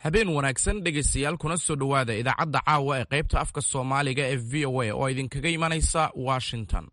habeen wanaagsan dhegaystayaal kuna soo dhowaada idaacadda caawa ee qaybta afka soomaaliga ee v o a oo idinkaga imanaysa washington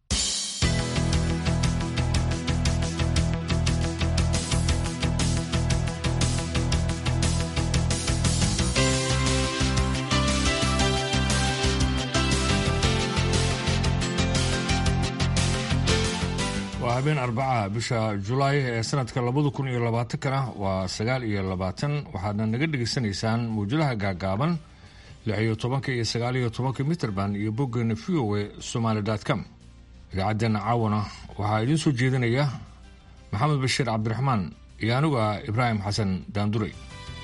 waa habeen arbaca bisha julaay ee sanadka labada kun iyo labaatankana waa sagaal iyo labaatan waxaadna naga dhegaysanaysaan mawjadaha gaagaaban lix iyo tobanka iyo sagaal iyo tobanka mitrband iyo boggeena v o e somaali com idaacaddeenna caawana waxaa idiin soo jeedinaya maxamed bashiir cabdiraxmaan iyo anigu ah ibraahim xasan daanduray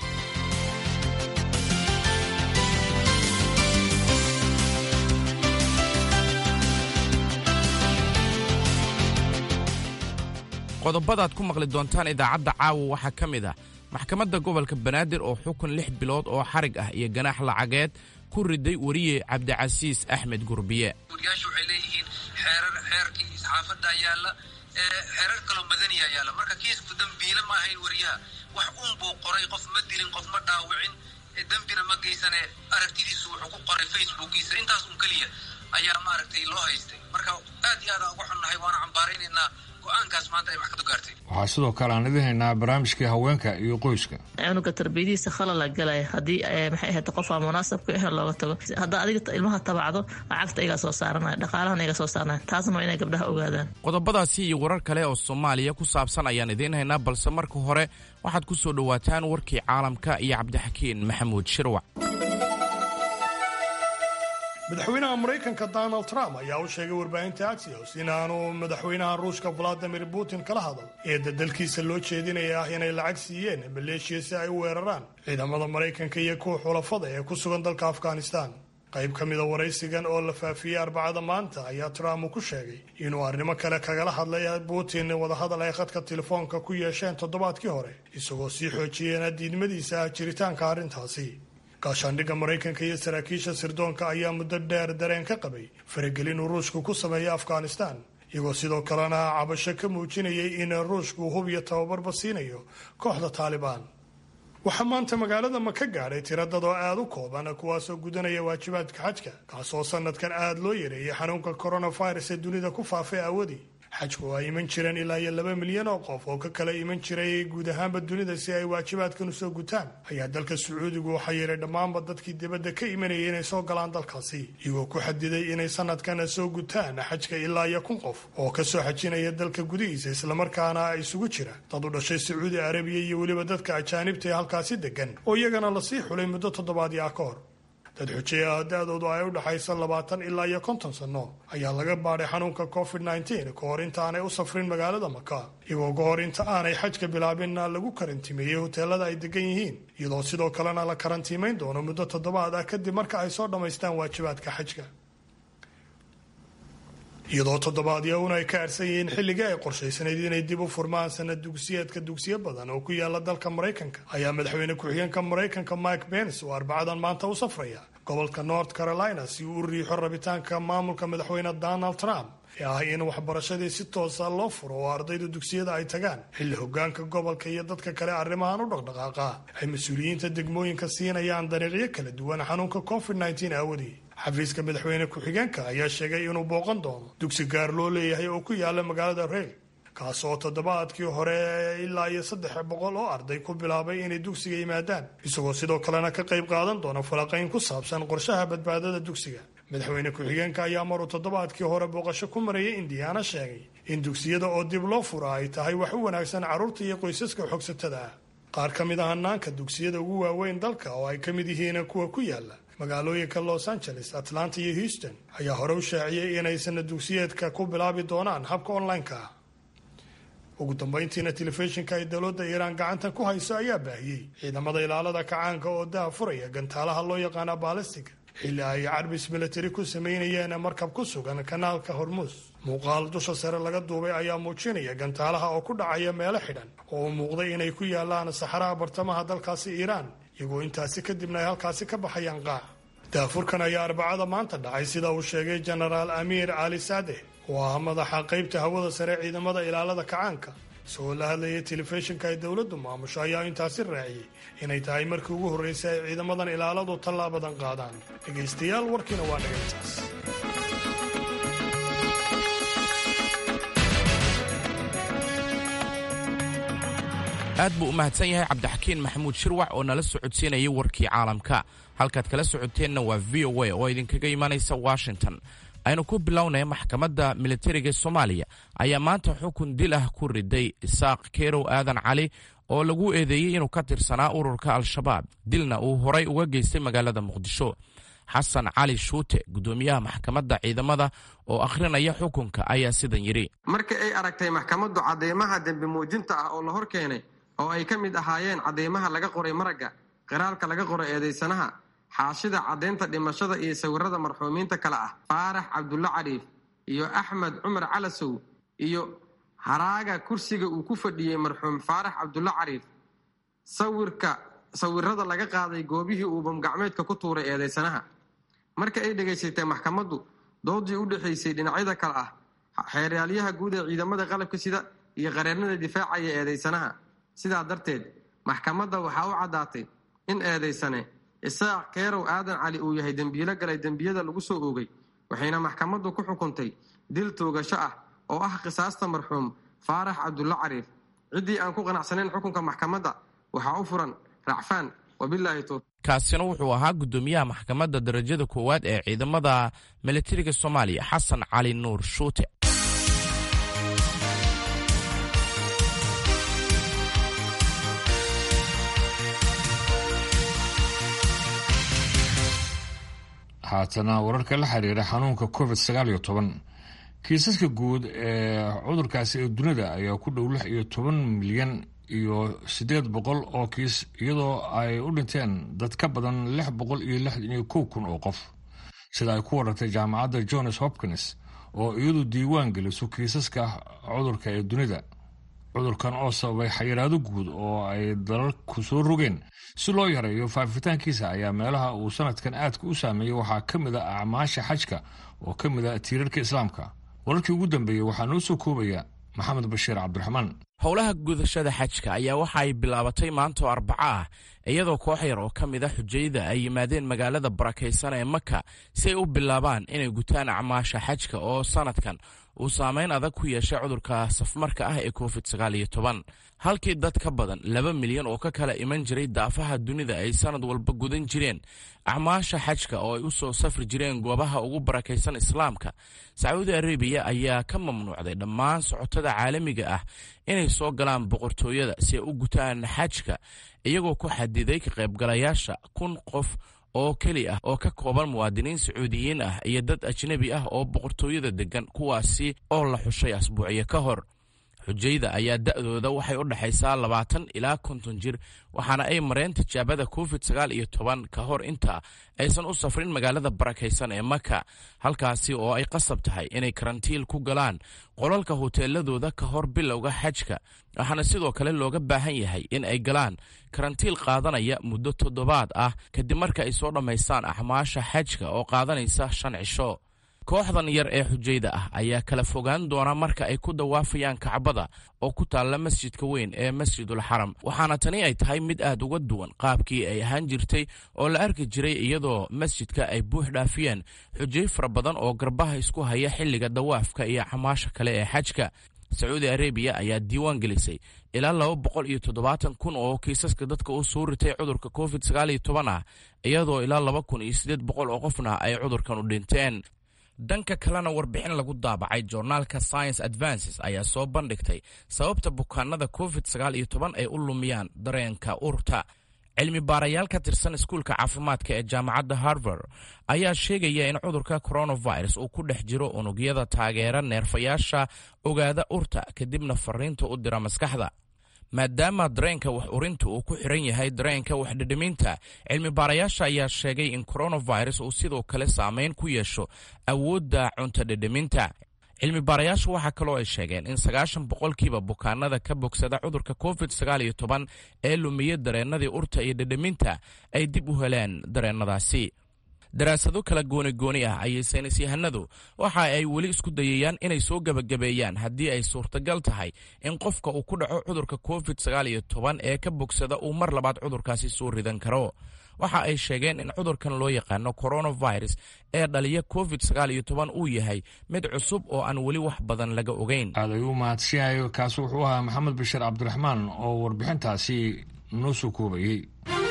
qodobadaad ku maqli doontaan idaacadda caawa waxaa ka mid ah maxkamadda gobolka banaadir oo xukun lix bilood oo xarig ah iyo ganaax lacageed ku riday weriye cabdicasiis axmed gurbiye guryaasha waxay leeyihiin xeerar xeerkii isxaafadda yaalla xeerar kaloo madaniya yaalla marka kiisku dembiile ma ahayn weriyaha wax un buu qoray qof ma dilin qof ma dhaawicin dembina ma geysane aragtidiisu wuxuu ku qoray facebookiisa intaas un keliya ayaa maaragtay loo haystay marka aad iyo aadaan uga xunnahay waana cambaaraynaynaa waxaa sidoo kale aan idin haynaa barnaamijkii haweenka iyo qoyska cunuga tarbiyadiisa khalala galaya haddii maxay ahayd qofaa munaasab ku ahe looga tago haddaa adiga ilmaha tabacdo lacagta igaa soo saaranaya dhaqaalahana iga soo saarnaya taasna waa inay gabdhaha ogaadaan qodobadaasi iyo warar kale oo soomaaliya ku saabsan ayaan idiin haynaa balse marka hore waxaad ku soo dhowaataan warkii caalamka iyo cabdixakiin maxamuud shirwac madaxweynaha maraykanka donald trump ayaa u sheegay warbaahinta axios in aanu madaxweynaha ruushka valadimir putin kala hadal eedda dalkiisa loo jeedinaya ah inay lacag siiyeen maleeshiya si ay u weeraraan ciidamada maraykanka iyo kuwa xulafada ee ku sugan dalka afghanistan qayb ka mida waraysigan oo la faafiyey arbacada maanta ayaa trump uu ku sheegay inuu arrimo kale kagala hadlay putin wadahadal ay khadka telefoonka ku yeesheen toddobaadkii hore isagoo sii xoojiyeen diidmadiisa ah jiritaanka arrintaasi gaashaandhigga maraykanka iyo saraakiisha sirdoonka ayaa muddo dheer dareen ka qabay faragelin uu ruushku ku sameeya afghanistan iyagoo sidoo kalena cabasho ka muujinayay in ruushku hub iyo tababarba siinayo kooxda taalibaan waxaa maanta magaalada ma ka gaadhay tiradad oo aada u kooban kuwaasoo gudanaya waajibaadka xajka kaasoo sanadkan aada loo yareeyay xanuunka coronavirus ee dunida ku faafay aawadii xajku oo ay iman jireen ilaa iyo laba milyan oo qof oo ka kala iman jiray guud ahaanba dunida si ay waajibaadkan usoo gutaan ayaa dalka sacuudigu waxaa yeelay dhammaanba dadkii dibadda ka imanayay inay soo galaan dalkaasi iyagoo ku xadiday inay sanadkan soo gutaan xajka ilaa iyo kun qof oo kasoo xajinaya dalka gudihiisa islamarkaana isugu jira dad u dhashay sacuudi arabiya iyo weliba dadka ajaanibta ee halkaasi degan oo iyagana lasii xulay muddo toddobaadii ah ka hor dad xujeeyaha da-doodu ay u dhaxaysa labaatan ilaa iyo konton sanno ayaa laga baadhay xanuunka covid nneteen ka hor inta aanay u safrin magaalada maka iyagoo ka hor inta aanay xajka bilaabinna lagu karantimeeyey hoteelada ay degan yihiin iyadoo sidoo kalena la karantiimayn doono muddo toddobaad ah kadib marka ay soo dhammaystaan waajibaadka xajka iyadoo toddobaadyawuna ay ka arsan yihiin xilligii ay qorshaysanayd inay dib u furmaan sanad dugsiyeedka dugsiyo badan oo ku yaala dalka maraykanka ayaa madaxweyne ku-xigeenka maraykanka mike pence oo arbacadan maanta u safraya gobolka north carolina si uu u riixo rabitaanka maamulka madaxweyne donald trump ee ah in waxbarashadii si toosa loo furo oo ardayda dugsiyada ay tagaan xilli hogaanka gobolka iyo dadka kale arrimahan u dhaqdhaqaaqa ay mas-uuliyiinta degmooyinka siinayaan dariiqyo kala duwan xanuunka covid nneteen aawadii xafiiska madaxweyne ku-xigeenka ayaa sheegay inuu booqan doono dugsi gaar loo leeyahay oo ku yaala magaalada reel kaas oo toddobaadkii hore ilaa iyo saddex boqol oo arday ku bilaabay inay dugsiga yimaadaan isagoo sidoo kalena ka qayb qaadan doona falaqayn ku saabsan qorshaha badbaadada dugsiga madaxweyne ku-xigeenka ayaa maruu toddobaadkii hore booqasho ku marayay indiyaana sheegay in dugsiyada oo dib loo fura ay tahay wax u wanaagsan carruurta iyo qoysaska xogsatada ah qaar ka mid ah hanaanka dugsiyada ugu waaweyn dalka oo ay ka mid yihiin kuwa ku yaala magaalooyinka los angeles atlanta iyo houston ayaa hore u shaaciyey inay sana dugsiyeedka ku bilaabi doonaan habka online-ka ah ugu dambayntiina telefishinka ay dowladda iiraan gacanta ku hayso ayaa baahiyey ciidamada ilaalada kacaanka oo daha furaya gantaalaha loo yaqaana baalistiga xilli ay carbis milatari ku sameynayeen markab ku sugan kanaalka hormuus muuqaal dusha sare laga duubay ayaa muujinaya gantaalaha oo ku dhacaya meelo xidhan oo u muuqday inay ku yaalaan saxaraha bartamaha dalkaasi iiraan iyagoo intaasi kadibna ay halkaasi ka baxayaan qaac daafurkan ayaa arbacada maanta dhacay sida uu sheegay jenaraal amiir cali saadeh oo ah madaxa qaybta hawada sare ciidamada ilaalada kacaanka isagoo la hadlayay telefishinka ay dowladdu maamusho ayaa intaasi raaciyey inay tahay markii ugu horraysay ay ciidamadan ilaaladu tallaabadan qaadaan dhegaystayaal warkiina waa dhegaytaas aad buu u mahadsan yahay cabdixakiin maxamuud shirwax oo nala socodsiinayay warkii caalamka halkaad kala socoteenna waa v o a oo idinkaga imaanaysa washington aynu ku bilownay maxkamadda militariga soomaaliya ayaa maanta xukun dil ah ku riday isaaq keerow aadan cali oo lagu eedeeyey inuu ka tirsanaa ururka al-shabaab dilna uu horay uga geystay magaalada muqdisho xasan cali shuute guddoomiyaha maxkamadda ciidamada oo akhrinaya xukunka ayaa sidan yidhi markii ay aragtay maxkamaddu cadeymaha dembi muujinta ah oo la hor keenay oo ay ka mid ahaayeen cadeymaha laga qoray maragga qiraalka laga qoray eedaysanaha xaashida caddaynta dhimashada iyo sawirada marxuumiinta kale ah faarax cabdulla cariif iyo axmed cumar calasow iyo haraaga kursiga uu ku fadhiyey marxuum faarax cabdulla cariif sawirka sawirada laga qaaday goobihii uu bamgacmeedka ku tuuray eedaysanaha marka ay dhegaysatay maxkamaddu doodii u dhexaysay dhinacyada kale ah xeeraalyaha guud ee ciidamada qalabka sida iyo qareernada difaacaya eedaysanaha sidaa darteed maxkamadda waxaa u caddaatay in eedaysane isaaq keerow aadan cali uu yahay dembiilo galay dembiyada lagu soo oogay waxayna maxkamaddu ku xukuntay dil toogasho ah oo ah qisaasta marxuum faarax cabdulla cariif ciddii aan ku qanacsanayn xukunka maxkamadda waxaa u furan racfaan wabilaahi towfiiq kaasina wuxuu ahaa guddoomiyaha maxkamadda darajada koowaad ee ciidamada militariga soomaaliya xasan cali nuur shuute haatana wararka la xiriira xanuunka covid sagaal iyo toban kiisaska guud ee cudurkaasi ee dunida ayaa ku dhow lix iyo toban milyan iyo siddeed boqol oo kiis iyadoo ay u dhinteen dad ka badan lix boqol iyo lixdan iyo kow kun oo qof sida ay ku warartay jaamacadda johns hopkins oo iyadu diiwaan geliso kiisaska cudurka ee dunida cudurkan oo sababay xayiraado guud oo ay dalalku soo rogeen si loo yareeyo faafitaankiisa ayaa meelaha uu sanadkan aadka u saameeyey waxaa ka mid a acmaasha xajka oo ka mid a tiirarka islaamka wararkii ugu dambeeyey waxaa noo soo koobaya maxamed bashiir cabdiraxmaan howlaha gudashada xajka ayaa waxa ay bilaabatay maantoo arbaco ah iyadoo koox yar oo ka mid a xujayada ay yimaadeen magaalada barakaysan ee maka si ay u bilaabaan inay gutaan acmaasha xajka oo sanadkan uu saameyn adag ku yeeshay cudurka safmarka ah ee covid sagaal iyo toban halkii dad ka badan laba milyan oo ka kala iman jiray daafaha dunida ay sanad walba gudan jireen acmaasha xajka oo ay u soo safri jireen goobaha ugu barakaysan islaamka sacuudi arabiya ayaa ka mamnuucday dhammaan socotada caalamiga ah inay soo galaan boqortooyada si ay u gutaan xajka iyagoo ku xadiday ka qaybgalayaasha kun qof oo keli ah oo ka kooban muwaadiniin sacuudiyiin ah iyo dad ajnebi ah oo boqortooyada degan kuwaasi oo la xushay asbuucyo ka hor xujayda ayaa da'dooda waxay u dhexaysaa labaatan ilaa konton jir waxaana ay mareen tijaabada covid sagaal iyo toban ka hor inta aysan u safrin magaalada barakaysan ee maka halkaasi oo ay qasab tahay inay karantiil ku galaan qolalka hoteeladooda ka hor bilowga xajka waxaana sidoo kale looga baahan yahay in ay galaan karantiil qaadanaya muddo toddobaad ah kadib marka ay soo dhammaystaan axmaasha xajka oo qaadanaysa shan cisho kooxdan yar ee xujayda ah ayaa kala fogaan doona marka ay ku dawaafayaan kacbada oo ku taalla masjidka weyn ee masjidul xaram waxaana tani ay tahay mid aad uga duwan qaabkii ay ahaan jirtay oo la arki jiray iyadoo masjidka ay buux dhaafiyeen xujay fara badan oo garbaha isku haya xilliga dawaafka iyo xamaasha kale ee xajka sacuudi arabiya ayaa diiwaan gelisay ilaa laba boqol iyo toddobaatan kun oo kiisaska dadka u soo ritay cudurka covid sagaal iyo toban ah iyadoo ilaa laba kun iyo siddeed boqol oo qofna ay cudurkan u dhinteen dhanka kalena warbixin lagu daabacay joornaalka science advances ayaa soo bandhigtay sababta bukaanada covid sagaal iyo toban ay u lumiyaan dareenka urta cilmi baarayaal ka tirsan iskuulka caafimaadka ee jaamacadda harvard ayaa sheegaya in cudurka coronavirus uu ku dhex jiro unugyada taageera neerfayaasha ogaada urta kadibna fariinta u dira maskaxda maadaama dareenka wax urinta uu ku xiran yahay dareenka waxdhedheminta cilmi baarayaasha ayaa sheegay in coronavirus uu sidoo kale saameyn ku yeesho awoodda cunto dhedheminta cilmi baarayaashu waxaa kaloo ay sheegeen in sagaashan boqolkiiba bukaanada ka bogsada cudurka covid sagaal iyo toban ee lumiya dareennadii urta iyo dhedheminta ay dib u heleen dareennadaasi daraasado kala gooni-gooni ah ayay saynis yahanadu waxa ay weli isku dayayaan inay soo gebagabeeyaan haddii ay suurtagal tahay in qofka uu ku dhaco cudurka covid sagaal iyo toban ee ka bogsada uu mar labaad cudurkaasi soo ridan karo waxa ay sheegeen in cudurkan loo yaqaano coronavirus ee dhaliya covid sagaal iyo toban uu yahay mid cusub oo aan weli wax badan laga ogeyn aad ayuu mahadsanyahay kaasi wuxuu ahaa maxamed bashiir cabdiraxmaan oo warbixintaasi noo soo koobayey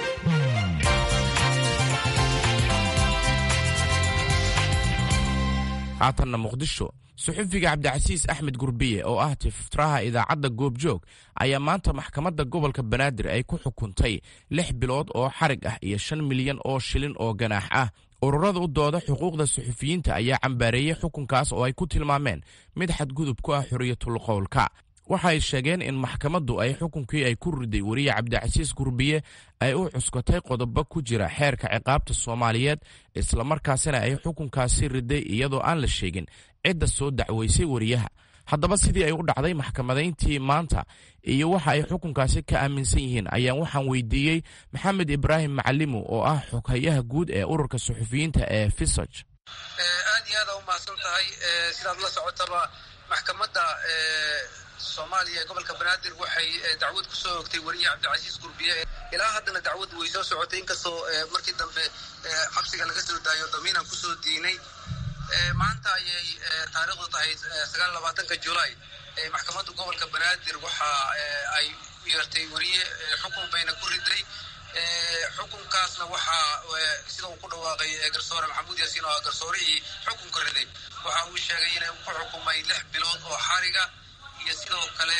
haatanna muqdisho suxufiga cabdicasiis axmed gurbiye oo ah tiftiraha idaacadda goobjoog ayaa maanta maxkamadda gobolka banaadir ay ku xukuntay lix bilood oo xarig ah iyo shan milyan oo shilin oo ganaax ah ururada u dooda xuquuqda suxufiyiinta ayaa cambaareeyey xukunkaas oo ay ku tilmaameen mid xadgudub ku ah xuriyatul qowlka waxa ay sheegeen in maxkamaddu ay xukunkii ay ku riday weriye cabdicasiis gurbiye ay u cuskatay qodobo ku jira xeerka ciqaabta soomaaliyeed islamarkaasina ay xukunkaasi riday iyadoo aan la sheegin cidda soo dacweysay weriyaha haddaba sidii ay u dhacday maxkamadayntii maanta iyo waxa ay xukunkaasi ka aaminsan yihiin ayaan waxaan weydiiyey maxamed ibraahim macalimu oo ah xoghayaha guud ee ururka suxufiyiinta ee fisaj aad iyo aada u mahadsan tahay sidaad la socotaba maxkamadda soomaaliya ee gobolka banaadir waxay dacwad ku soo ogtay weriye cabdicasiis gurbiye ilaa haddana dacwaddu way soo socotay inkastoo markii dambe xabsiga laga soo daayo damiinan kusoo diinay maanta ayay taariikhdu tahay sagaal labaatanka julaay maxkamadda gobolka banaadir waxa ay u yeertay weriye xukun bayna ku riday xukunkaasna waxaa sida uu ku dhawaaqay garsoore maxamuud yaasiin oo ah garsoorihii xukunka riday waxa uu sheegay inay ku xukumay lix bilood oo xariga iyo sidoo kale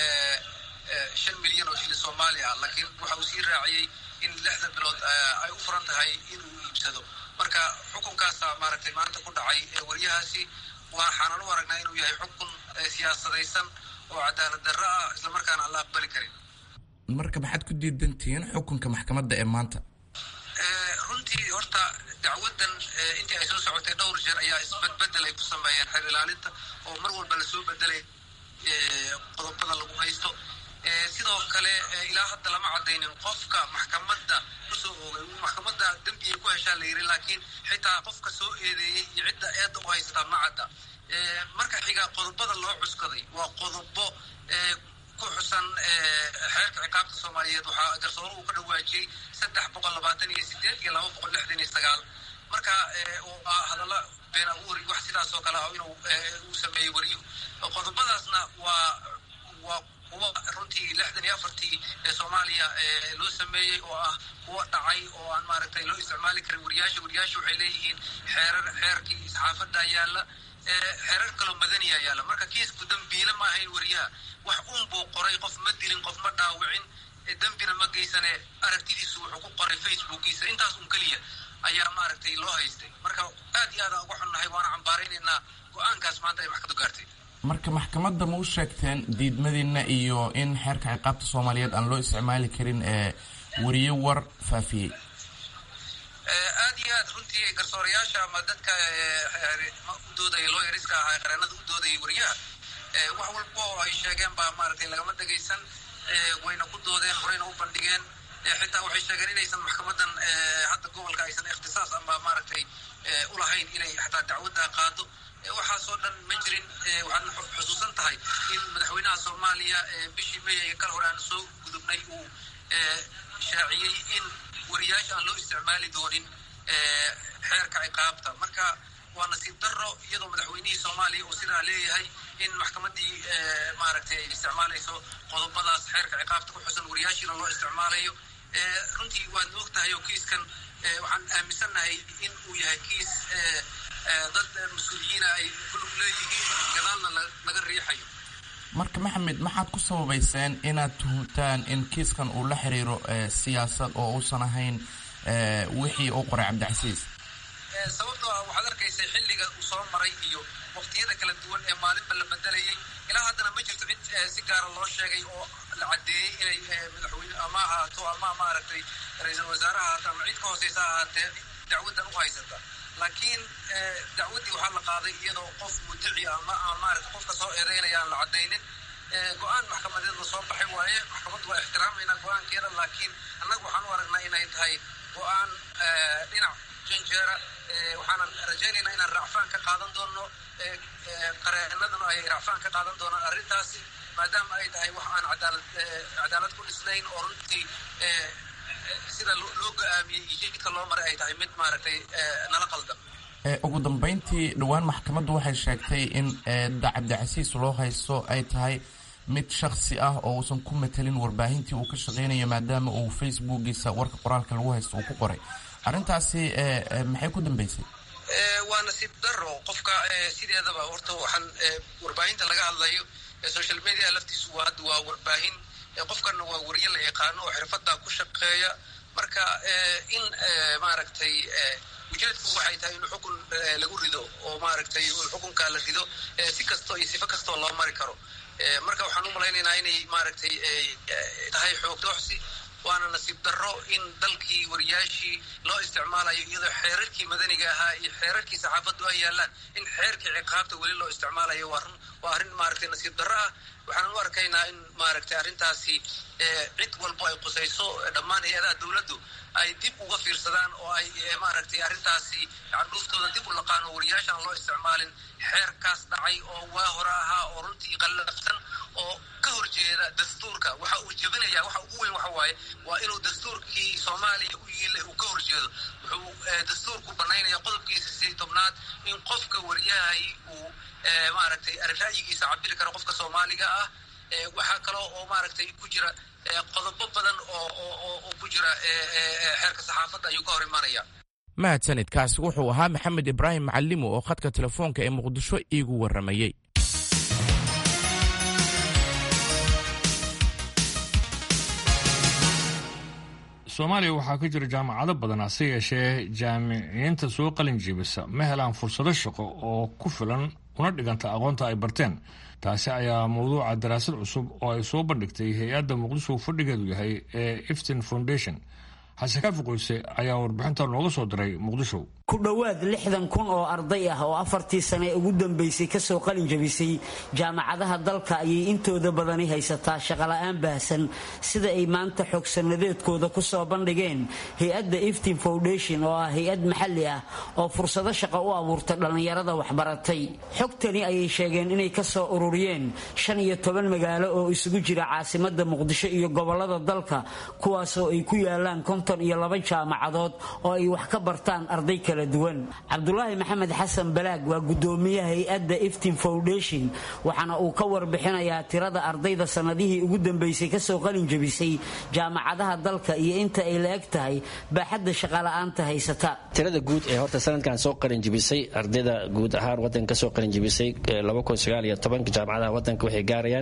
shan milyan oo shilin soomaali ah laakiin waxa uu sii raaciyey in lixda bilood ay u furan tahay inuu iibsado marka xukunkaasa maaragtay maanta ku dhacay weriyahaasi waxaanan u aragnaa inuu yahay xukun siyaasadaysan oo cadaalad darro ah islamarkaana aan la aqbali karin marka maxaad ku diidantihiin xukunka maxkamadda ee maanta runtii horta dacwadan intii ay soo socotay dhowr jeer ayaa isbedbedel ay ku sameeyeen xeer ilaalinta oo mar walba lasoo bedelay qodobada lagu haysto sidoo kale ilaa hadda lama cadaynin qofka maxkamadda kusoo oogay maxkamadda dembiyay ku heshaa la yiri laakiin xitaa qofka soo eedeeyey iyo cidda eedda u haysataa ma cadda marka xiga qodobada loo cuskaday waa qodobo ku xusan xeerka ciqaabta soomaaliyeed waxaa garsoore uu ka dhawaajiyey saddex boqol labaatan iyo sideed iyo laba boqol lixdan iyo sagaal marka hadalla been abuuri wax sidaas oo kale ah inuu uu sameeyey wariyuhu qodobadaasna waa waa kuwa runtii lixdan iyo afartii ee soomaaliya loo sameeyey oo ah kuwa dhacay oo aan maaragtay loo isticmaali karin wariyaasha wariyaasha waxay leeyihiin xeerar xeerkii saxaafadda yaalla xeerar kaloo madaniya yaalla marka kiisku dambiile ma ahayn wariyaha wax un buu qoray qof ma dilin qof ma dhaawicin dembina ma geysane aragtidiisu wuxuu ku qoray facebookiisa intaas un keliya ayaa maaragtay loo haystay marka aad iyo aadaan uga xunnahay waana cambaaraynaynaa go-aankaas maanta ay maxkamadu gaartay marka maxkamadda ma u sheegteen diidmadiina iyo in xeerka ciqaabta soomaaliyeed aan loo isticmaali karin ee weriye war faafiyey aad iyo aad runtii garsoorayaasha ama dadka u doodaya looyariska ahaa qareenada u doodayay weriyaha wax walba oo ay sheegeen baa maaragtay lagama dhegaysan wayna ku doodeen horeyna u bandhigeen xitaa waxay sheegeen inaysan maxkamadan hadda gobolka aysan ikhtisaas ama maaragtay ulahayn inay xataa dacwadda qaado waxaasoo dhan ma jirin waxaadna xusuusan tahay in madaxweynaha soomaaliya bishii may ee kal hore aan soo gudubnay uu shaaciyey in wariyaasha aan loo isticmaali doonin xeerka ciqaabta marka waa nasiib daro iyadoo madaxweynihii soomaaliya uu sidaa leeyahay in maxkamaddii maaragtay ay isticmaalayso qodobadaas xeerka ciqaabta ku xusan wariyaashiina loo isticmaalayo runtii waad og tahay oo kiiskan waxaan aaminsannahay in uu yahay kiis dad mas-uuliyiina ay kulug leeyihiin gadaalna laga riixayo marka maxamed maxaad ku sababayseen inaad tuhuntaan in kiiskan uu la xiriiro siyaasad oo uusan ahayn wixii uu qoray cabdicasiis sababtoo ah waxaad arkaysay xilliga uu soo maray iyo waqtiyada kala duwan ee maalinba la bedelayay ilaa haddana ma jirto cid si gaara loo sheegay oo la caddeeyey inay madaxweyne ama ahaato ama maaragtay ra-iisul wasaare ahaato ama cid ka hooseysa ahaatee dacwaddan u haysata laakiin dacwaddii waxaa la qaaday iyadoo qof mudici ama maarata qofka soo eedeynaya aan la caddaynin go-aan maxkamadeed la soo baxay waaye maxkamaddu waa ixtiraamayna go-aankeeda laakiin annaga waxaan u aragnaa inay tahay go-aan dhinac janjeera waxaanan rajaynaynaa inaan racfaan ka qaadan doono qareenaduna ay racfaan ka qaadan doonaan arrintaasi maadaama ay tahay wax aan cadaalad cadaalad ku dhisnayn oo runtii sida loo go-aamiyey iyo jidka loo maray ay tahay mid maaragtay nala qaldan ugu dambayntii dhowaan maxkamaddu waxay sheegtay in cabdicasiis loo haysto ay tahay mid shaksi ah oo uusan ku matelin warbaahintii uu ka shaqeynayo maadaama uu facebookiisa warka qoraalka lagu haysto uu ku qoray arrintaasi maxay ku dambeysay waa nasiib daro qofka sideedaba horta waxaan warbaahinta laga hadlayo social media laftiisu waa hadda waa warbaahin qofkana waa wariye la yaqaano oo xirfada ku shaqeeya marka in maaragtay ujeedku waxay tahay in xukun lagu rido oo maaragtay xukunkaa la rido si kastoo iyo sifo kastoo loo mari karo marka waxaan u malaynaynaa inay maaragtay tahay xoog dooxsi waana nasiib darro in dalkii wariyaashii loo isticmaalayo iyadoo xeerarkii madaniga ahaa iyo xeerarkii saxaafaddu ay yaalaan in xeerkii ciqaabta weli loo isticmaalayo waa arrin maaragtay nasiib darro ah waxaan u arkaynaa in maaragtay arrintaasi cid walbo ay qusayso dhammaan hay-adaha dowladdu ay dib uga fiirsadaan oo ay maaragtay arrintaasi candhuuftooda dib u laqaan oo wariyaashaan loo isticmaalin xeerkaas dhacay oo waa hore ahaa oo runtii qallafsan oo ka horjeeda dastuurka waxa uu jebinaya waxa ugu weyn waxa waaye waa inuu dastuurkii soomaaliya u yiilay uu ka horjeedo wuxuu dastuurku banaynaya qodobkiisa sideed tobnaad in qofka wariyahay uu maaragtay ra'yigiisa cabiri karo qofka soomaaliga ah waxaa kaloo oo maaragtay ku jira qodobo badan oo ku jira xeerka saxaafadda ayuu ka hor imanaya mahadsanid kaasi wuxuu ahaa maxamed ibraahim macalimo oo khadka telefoonka ee muqdisho iigu warramayey soomaaliya waxaa ka jira jaamacado badan hase yeeshee jaamiciyiinta soo qalin jiibisa ma helaan fursado shaqo oo ku filan una dhiganta aqoonta ay barteen taasi ayaa mawduuca daraasad cusub oo ay soo bandhigtay hay-adda muqdisho fadhigeedu yahay ee iftin foundation xasan kaafi qoyse ayaa warbixinta nooga soo diray muqdisho ku dhowaad lixdan kun oo arday ah oo afartii sane ugu dambaysay kasoo qalin jabisay jaamacadaha dalka ayay intooda badani haysataa shaqola'aan baahsan sida ay maanta xogsanadeedkooda ku soo bandhigeen hay-adda iftin foundation oo ah hay-ad maxalli ah oo fursado shaqo u abuurta dhallinyarada waxbaratay xogtani ayay sheegeen inay ka soo ururiyeen shan iyo toban magaalo oo isugu jira caasimada muqdisho iyo gobolada dalka kuwaasoo ay ku yaalaan konton iyo laba jaamacadood oo ay wax ka bartaan arday kale cabdulaahi maxamed xasan balaag waa gudoomiyaha hay-adda iftin foundation waxaana uu ka warbixinayaa tirada ardayda sanadihii ugu dambeysay kasoo qalin jabisay jaamacadaha dalka iyo inta ay la eg tahay baaxadda shaqala'aanta haysata tirada guud ee horta sanadkan soo qalin jabisay ardayda guud ahaan wadanka kasoo qalin jabisay jaamacadaha wadanka waxay gaarayaan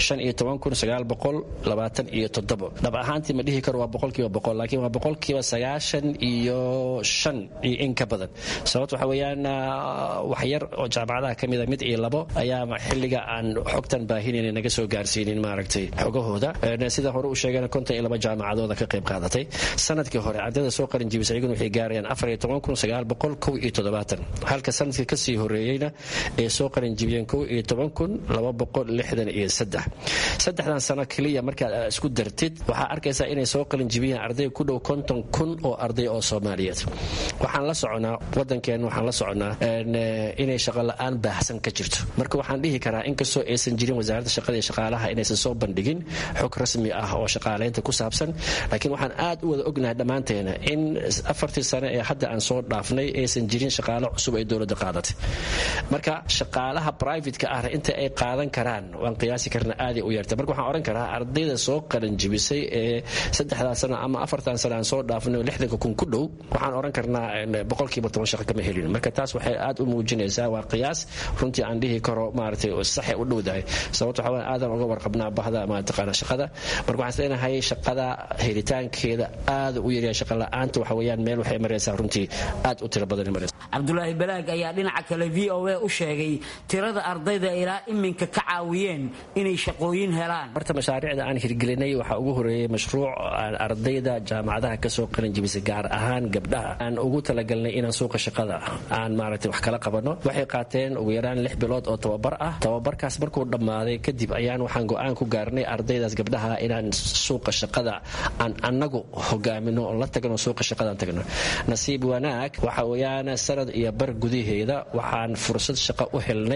dhab ahaantii ma dhihi karo waa boqolkiiba boqol laakiin waa boqolkiiba sagaashan iyo shan iyo in ka badan sababto waxa weeyaan wax yar oo jaamacadaha ka mida mid iyo labo ayaa xilliga aan xogtan baahinayna naga soo gaarsiinin maaragtay xogahooda sida hore u sheegeen konton iyo laba jaamacadooda ka qayb qaadatay sanadkii hore ardayda soo qalin jibisa iyaguna waxay gaarayaan afar iyo toban kun sagaal boqol kow iyo toddobaatan halka sanadkii kasii horeeyeyna ay soo qalin jibiyeen kow iyo toban kun laba boqol lixdan iyo saddex saddexdan sano keliya markaad isku dartid waxaa arkaysaa inay soo qalin jibiyeen arday ku dhow konton kun oo arday oo soomaaliyeed waxaan la soconaa wadankeenna waxaan la soconaa inay shaqo la-aan baahsan ka jirto marka waxaan dhihi karaa inkastoo aysan jirin wasaaradda shaqada iyo shaqaalaha inaysan soo bandhigin xog rasmi ah oo shaqaalaynta ku saabsan laakiin waxaan aad u wada ognahay dhammaanteena in afartii sane ee hadda aan soo dhaafnay aysan jirin shaqaalo cusub ay dowladda qaadatay marka shaqaalaha brivatka ahna inta ay qaadan karaan waan qiyaasi karna aaday u yartay marka waxaan odhan karaa ardayda soo qalin jibisay ee saddexdaa sano ama afartan sano aan soo dhaafnay oo lixdanka kun ku dhow waxaan odhan karnaa boqolkiiba toban shaqo kama helin marka taas waxay aad u muujinaysaa waa qiyaas runtii aan dhihi karo maaragtay saxay u dhowdahay sababto waxa weya aadan uga warqabnaa bahda mataqaana shaqada marka waxaan islenahay shaqada helitaankeeda aad u yaryahay shaqa la-aanta waxa weeyaan meel waxay maraysaa runtii aad u tiro badan maraysa cabdulaahi balaag ayaa dhinaca kale v o a u sheegay tirada ardayda ilaa iminka ka caawiyeen inay shaqooyin helaan horta mashaariicda aan hirgelinay waxaa ugu horeeyey mashruuc aan ardayda jaamacadaha kasoo qalin jibisay gaar ahaan gabdhaha aan ugu talagalnay helnay inaan suuqa shaqada aan maaragtay wax kala qabano waxay qaateen ugu yaraan lix bilood oo tababar ah tababarkaas markuu dhammaaday kadib ayaan waxaan go-aan ku gaarnay ardaydaas gabdhaha inaan suuqa shaqada aan annagu hogaamino oo la tagno suuqa shaqadaan tagno nasiib wanaag waxa weeyaan sanad iyo bar gudaheeda waxaan fursad shaqo u helnay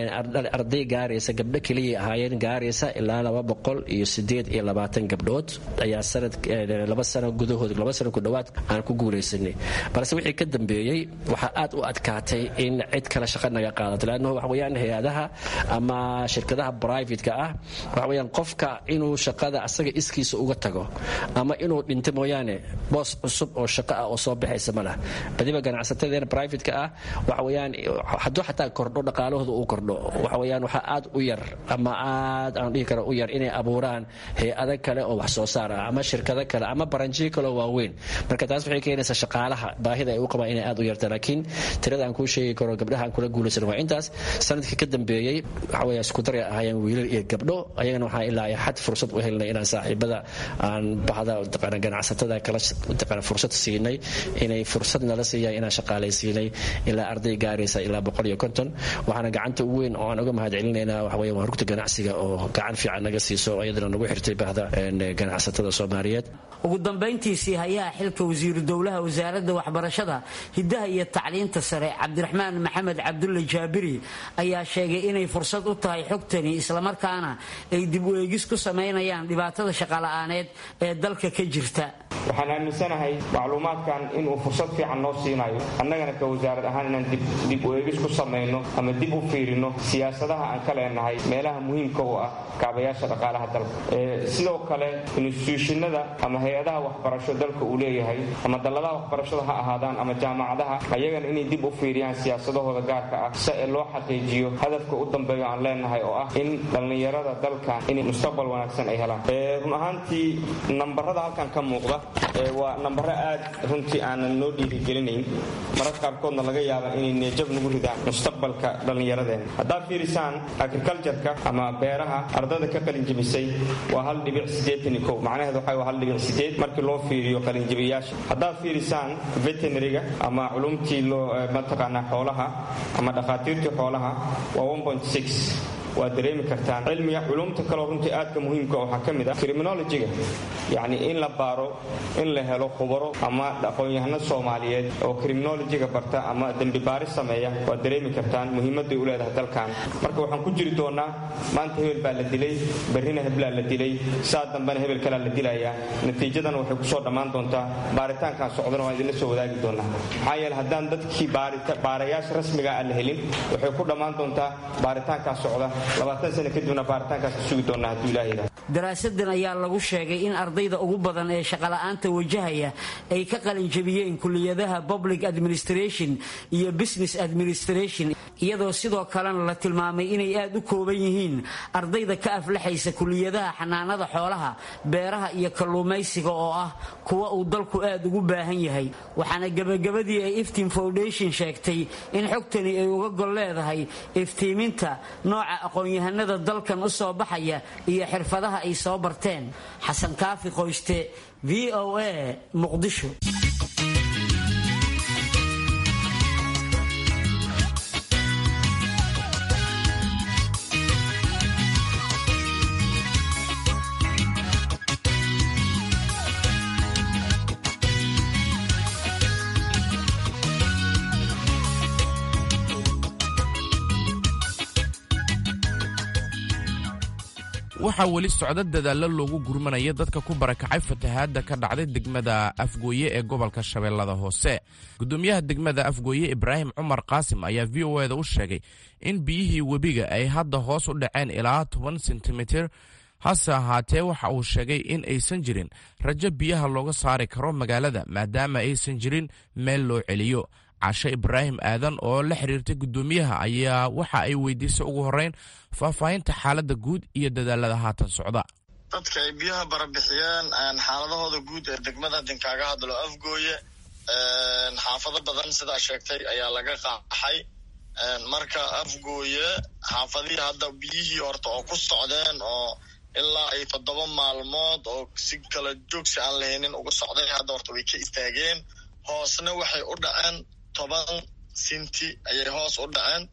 arday gaaraysa gabdho keliya ahaayeen gaaraysa ilaa laba boqol iyo sideed iyo labaatan gabdhood ayaa sanad laba sano gudahood laba sano ku dhowaad aan ku guulaysanay balse wixii ka dambeeyey waxaa aad u adkaatay in cid kale shaqa naga qaadato leannahu waxa weeyaan hay-adaha ama shirkadaha brivatka ah waxa weeyaan qofka inuu shaqada asaga iskiisa uga tago ama inuu dhinto mooyaane boos cusub oo shaqo ah oo soo baxaysa ma lah badiba ganacsatadeena brivatka ah waxa weeyaan hadduu xataa kordho dhaqaalahooda uu kordho waxa weeyaan waxaa aad u yar ama aad aan dhihi karo u yar inay abuuraan hay-ado kale oo wax soo saar ah ama shirkado kale ama baranjiyo kale oo waaweyn marka taas waxay keenaysaa shaqaalaha baahida ay u qabaan inay aad u yarta laakiin tirada aan kuu sheegi karo gabdhaha aan kula guulaysan waa intaas sanadkii ka dambeeyey waxa weeya isku daray ahaayeen wiilal iyo gabdho ayagana waxaa ilaa ay xad fursad u helnay inaan saaxiibada aan bahda taqaana ganacsatada kala taqaana fursad siinay inay fursad nala siiyaan inaan shaqaalaysiinay ilaa arday gaaraysa ilaa boqol iyo konton waxaana gacanta ugu weyn oo aan uga mahad celinaynaa waxa weeya waa rugta ganacsiga oo gacan fiican naga siiso iyadana nagu xirtay bahda ganacsatada soomaaliyeed ugu dambayntiisii hayaha xilka wasiiru dowlaha wasaaradda waxbarashada hiddaha iyo tacliinta sare cabdiraxmaan maxamed cabdulle jaabiri ayaa sheegay inay fursad u tahay xogtani islamarkaana ay dib u eegis ku samaynayaan dhibaatada shaqola'aaneed ee dalka ka jirta waxaan aaminsanahay macluumaadkan inuu fursad fiican noo siinayo annagana ka wasaarad ahaan inaan dib u eegis ku samayno ama dib u fiirino siyaasadaha aan ka leenahay meelaha muhiimka u ah kaabayaasha dhaqaalaha dalka sidoo kale instituushinada ama hay-adaha waxbarasho dalka uu leeyahay ama dalladaha waxbarashada ha ahaadaan ama jaamacadaha ayagana inay dib u fiiriyaan siyaasadahooda gaarka ah si ee loo xaqiijiyo hadafka u dambeeyo aan leenahay oo ah in dhallinyarada dalkan inay mustaqbal wanaagsan ay helaan run ahaantii nambarada halkan ka muuqda waa nambaro aad runtii aanan noo dhiirigelinayn mararka qaarkoodna laga yaaba inay neejab nagu ridaan mustaqbalka dhallinyaradeenna haddaad fiirisaan agricultureka ama beeraha ardada ka qalinjibisay waa hal dhibic sideetan iyo kow macnaheedu waxa waa hal dhibic sideed markii loo fiiriyo qalinjibiyaasha haddaad fiirisaan veterinariga ama culumtii loo mataqaanaa xoolaha ama dhakhaatiirtii xoolaha waa one point six waad dareemi kartaan cilmiga culumta kaleo runtii aadka muhiimka waxaa ka mid ah criminologiga yacni in la baaro in la helo khubaro ama aqoon-yahano soomaaliyeed oo criminologiga barta ama dembi baaris sameeya waad dareemi kartaan muhiimadday u leedahay dalkan marka waxaan ku jiri doonaa maanta hebel baa la dilay berrina heblaa la dilay saa dambena hebel kalaa la dilayaa natiijadana waxay kusoo dhammaan doontaa baaritaankan socdana waan idinla soo wadaagi doonaa maxaa yeele haddaan dadkii baarayaasha rasmiga aan la helin waxay ku dhammaan doontaa baaritaankaa socda daraasadan ayaa lagu sheegay in ardayda ugu badan ee shaqola'aanta wajahaya ay ka qalinjabiyeen kuliyadaha public administration iyo business administration iyadoo sidoo kalena la tilmaamay inay aad u kooban yihiin ardayda ka aflaxaysa kuliyadaha xanaanada xoolaha beeraha iyo kalluumaysiga oo ah kuwa uu dalku aad ugu baahan yahay waxaana gebagabadii ay iftiin foundation sheegtay in xogtani ay uga gol leedahay iftiiminta nooca aqoon-yahanada dalkan u soo baxaya iyo xirfadaha ay soo barteen xasan kaafi qoyste v o a muqdisho waxaa weli socda dadaallo loogu gurmanaya dadka ku barakacay fatahaadda ka dhacday degmada afgooye ee gobolka shabeellada hoose gudoomiyaha degmada afgooye ibraahim cumar qaasim ayaa v o eda u sheegay in biyihii webiga ay hadda hoos u dhaceen ilaa toban sentimitir hase ahaatee waxa uu sheegay in aysan jirin rajo biyaha looga saari karo magaalada maadaama aysan jirin meel loo celiyo cashe ibraahim aadan oo la xiriirtay guddoomiyaha ayaa waxa ay weydiisay ugu horreyn faahfaahinta xaaladda guud iyo dadaalada haatan socda dadka ay biyaha barabixiyeen xaaladahooda guud ee degmada dinkaaga hadlo afgooye xaafado badan sidaa sheegtay ayaa laga qaaxay marka afgooye xaafadihii hadda biyihii horta oo ku socdeen oo ilaa ay toddoba maalmood oo si kala joogsi aan lahaynin uga socday hadda horta way ka istaageen hoosna waxay u dhaceen toban sinti ayay hoos u dhaceen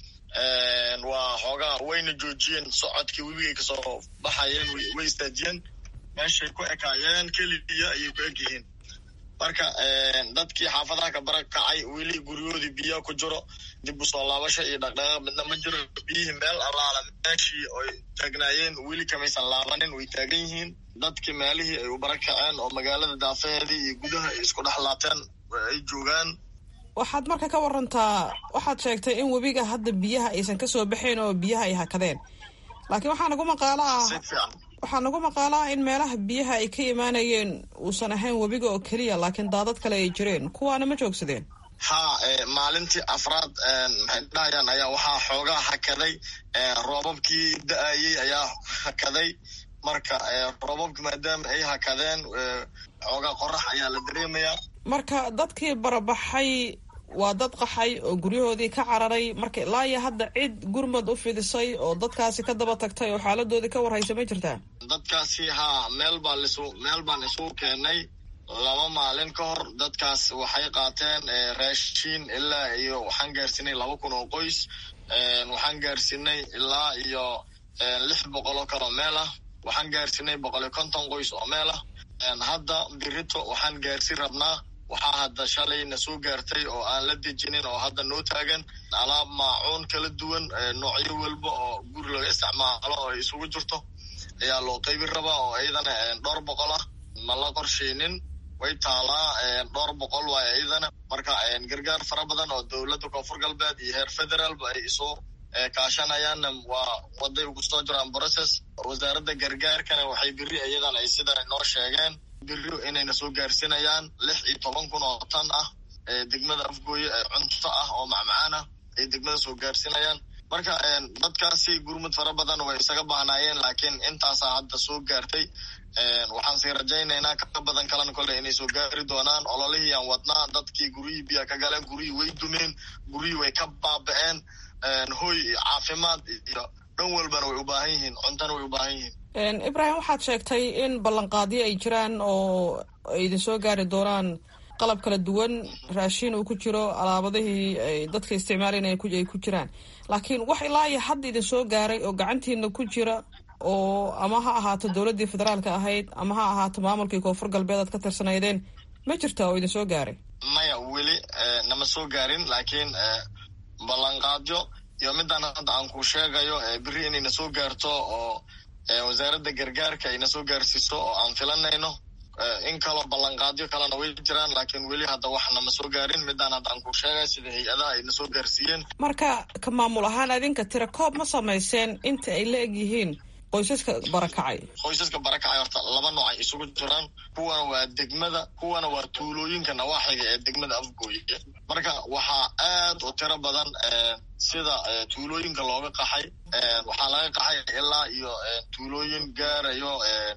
waa xoogaa wayna joojiyeen socodkii webigay kasoo baxayeen way istaajiyeen meeshay ku ekaayeen keliya ayay ku eg yihiin marka dadkii xaafadaha ka bara kacay weli guryahoodii biyaa ku jiro dib u soo laabasha iyo dhaqdhaqaaq midna ma jiro biyihii meel allaala meeshii oy taagnaayeen weli kamaysan laabanin way taagan yihiin dadkii meelihii ay u bara kaceen oo magaalada daafaheedii iyo gudaha ay isku dhex laateen ay joogaan waxaad marka ka warantaa waxaad sheegtay in webiga hadda biyaha aysan kasoo baxayn oo biyaha ay hakadeen laakiin waxaa nagu maqaalo ah waxaa nagu maqaalo ah in meelaha biyaha ay ka imaanayeen uusan ahayn webiga oo keliya laakiin daadad kale ay jireen kuwaana ma joogsadeen ha maalintii afraad maxay dhahayaan ayaa waxaa xoogaa hakaday roobabkii da-ayey ayaa hakaday marka roobabki maadaama ay hakadeen xoogaa qorax ayaa la dareemayaa marka dadkii barabaxay waa dad qaxay oo guryahoodii ka cararay marka ilaa iyo hadda cid gurmad u fidisay oo dadkaasi ka daba tagtay oo xaaladoodii ka warhaysa ma jirtaa dadkaasi haa meel baa lisu meel baan isugu keenay laba maalin ka hor dadkaas waxay qaateen raashiin ilaa iyo waxaan gaarsiinay laba kun oo qoys waxaan gaarsiinay ilaa iyo lix boqol oo kaloo meel ah waxaan gaarsiinay boqol iyo konton qoys oo meel ah hadda birito waxaan gaarsin rabnaa waxaa hadda shalay na soo gaartay oo aan la dejinin oo hadda noo taagan alaab maacuun kala duwan noocyo walba oo guri laga isticmaalo oo ay isugu jirto ayaa loo qaybin rabaa oo iyadana dhowr boqol ah ma la qorsheynin way taalaa dhowr boqol waay iyadana marka gargaar fara badan oo dowladda koonfur galbeed iyo heer federaalba ay isu kaashanayaanna waa waday ugu soo jiraan process wasaaradda gargaarkana waxay beri iyadan ay sida noo sheegeen beri inayna soo gaarsinayaan lix iyo toban kun oo tan ah degmada afgooye cunto ah oo macmacaan ah ay degmada soo gaarsinayaan marka dadkaasi gurmud fara badan way isaga baahnaayeen laakiin intaasaa hadda soo gaartay waxaan sii rajaynaynaa ka badan kalena kole inay soo gaari doonaan ololihii aan wadnaa dadkii guryihii biyaa ka galeen guryihii way dumeen guryihii way ka baaba'een hoy iyo caafimaad iyo dhan walbana way u baahan yihiin cuntana way u baahan yihiin ibrahim waxaad sheegtay in ballanqaadyo ay jiraan oo ay idin soo gaari doonaan qalab kala duwan raashiin uu ku jiro alaabadihii ay dadka isticmaalayna ay ku jiraan laakiin wax ilaa iyo hadda idin soo gaaray oo gacantiina ku jira oo ama ha ahaato dowladdii federaalka ahayd ama ha ahaato maamulkii koonfur galbeed aad ka tirsanaydeen ma jirta oo idin soo gaaray maya weli nama soo gaarin laakiin ballanqaadyo iyo midaan hadda aan ku sheegayo beri inayna soo gaarto oo wasaaradda gargaarka ayna soo gaarsiiso oo aan filanayno in kaloo ballanqaadyo kalena way jiraan laakiin weli hadda wax nama soo gaarin midaan hadda aan ku sheegay sida hay-adaha ayna soo gaarsiiyeen marka ka maamul ahaan adinka tira koob ma samayseen inta ay la eg yihiin qoysaska barakacay qoysaska barakacay horta laba nooc ay isugu jiraan kuwana waa degmada kuwana waa tuulooyinka nawaaxiga ee degmada afgooye marka waxaa aad u tiro badan sida tuulooyinka looga qaxay waxaa laga qaxay ilaa iyo tuulooyin gaarayo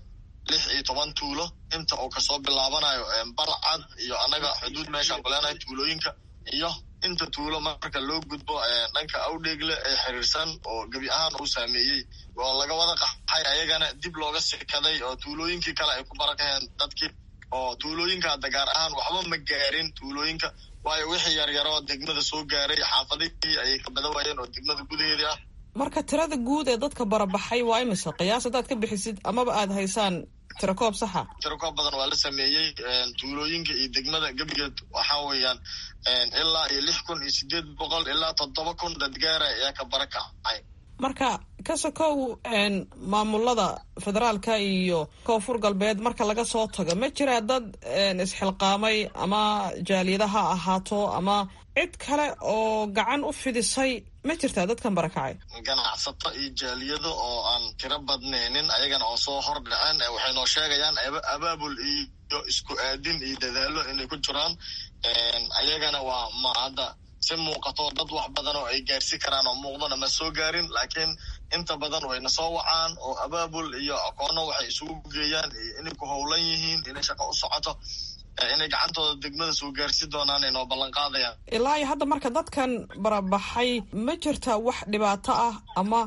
lix iyo toban tuulo inta uu kasoo bilaabanayo balcad iyo annaga xuduud meeshaan ku leenahay tuulooyinka iyo inta tuulo marka loo gudbo dhanka awdheegle ee xiriirsan oo gebi ahaan uu saameeyey oo laga wada qaxay ayagana dib looga sikaday oo tuulooyinkii kale ay ku barakaheen dadkii oo tuulooyinka hadda gaar ahaan waxba ma gaarin tuulooyinka waayo wixii yaryaroo degmada soo gaaray xaafadihii ayay ka badan waayeen oo degmada gudaheedii ah marka tirada guud ee dadka barabaxay waa imise qiyaas haddaad ka bixisid amaba aada haysaan tirakoob saxa tirakoob badan waa la sameeyey tuulooyinka iyo degmada gebigeed waxaa weeyaan ilaa iyo lix kun iyo sideed boqol ilaa toddoba kun dadgaara ayaa ka barakacay marka ka sokow maamulada federaalka iyo koonfur galbeed marka laga soo tago ma jiraa dad isxilqaamay ama jaaliyada ha ahaato ama cid kale oo gacan u fidisay ma jirtaa dadkan barakacay ganacsato iyo jaaliyado oo aan tiro badnaynin ayagana oo soo hor dhaceen waxay noo sheegayaan abaabul iyo isku aadin iyo dadaalo inay ku jiraan ayagana waa ma hadda si muuqato dad wax badan oo ay gaarsi karaan oo muuqdana ma soo gaarin laakiin inta badan wayna soo wacaan oo abaabul iyo aqoono waxay isugu geeyaan inay ku howlan yihiin inay shaqo u socoto inay gacantooda degmada soo gaarsi doonaan ay noo ballan qaadayaan ilaa iyo hadda marka dadkan barabaxay ma jirta wax dhibaato ah ama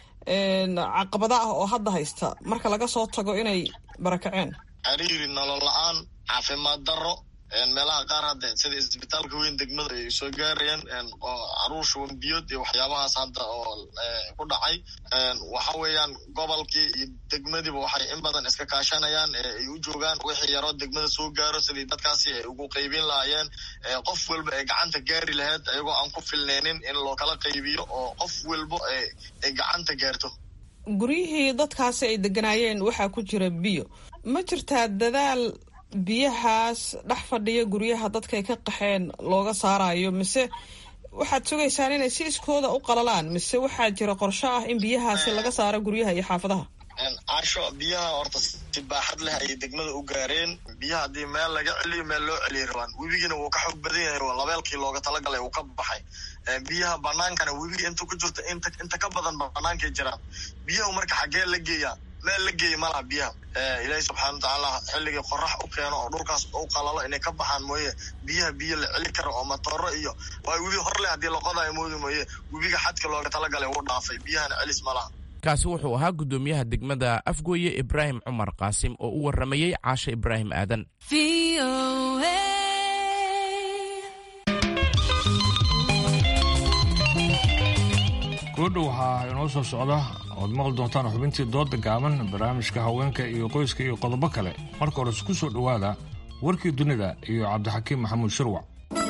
caqabada ah oo hadda haysta marka laga soo tago inay barakaceen xiriiri nolol la-aan caafimaad darro meelaha qaar hadda sida isbitaalka weyn degmada ay soo gaarayaan caruur shuban biyood iyo waxyaabahaas hadda oo ku dhacay waxa weeyaan gobolkii iyo degmadiiba waxay in badan iska kaashanayaan ay u joogaan wixii yaroo degmada soo gaaro sidii dadkaasi ay ugu qaybin lahaayeen qof walba ay gacanta gaari lahayd ayagoo aan ku filneynin in loo kala qaybiyo oo qof walba ay gacanta gaarto guryihii dadkaasi ay deganaayeen waxaa ku jira biyo ma jirtaa dadaal biyahaas dhex fadhiya guryaha dadkay ka qaxeen looga saarayo mise waxaad sugaysaan inay si iskooda u qalalaan mise waxaa jira qorsho ah in biyahaasi laga saaro guryaha iyo xaafadaha casho biyaha horta si baaxad leh ayay degmada u gaareen biyaha haddii meel laga celiyo meel loo celiya rabaan webigiina wuu ka xoog badan yahay labeelkii looga talagalay uu ka baxay biyaha banaankana webiga inta ku jirta inta inta ka badan banaankay jiraan biyaha marka xaggee la geeyaa meel la geeya malaha biyaha ilaahi subxaana watacaala xilligii qorax u keeno oo dhulkaas u qalalo inay ka baxaan mooye biyaha biyo la celi karo oo matooro iyo waa webi horleh haddii laqodayo moodi mooye webiga xadka looga talagalay wuu dhaafay biyahana celis malaha kaasi wuxuu ahaa guddoomiyaha degmada afgooye ibraahim cumar qaasim oo u warramayey caashe ibraahim aadan goodhow waxaa inoo soo socda ood maqli doontaan xubintii dooda gaaban barnaamijka haweenka iyo qoyska iyo qodobo kale marka hore isku soo dhowaada warkii dunida iyo cabdixakiim maxamuud shirwac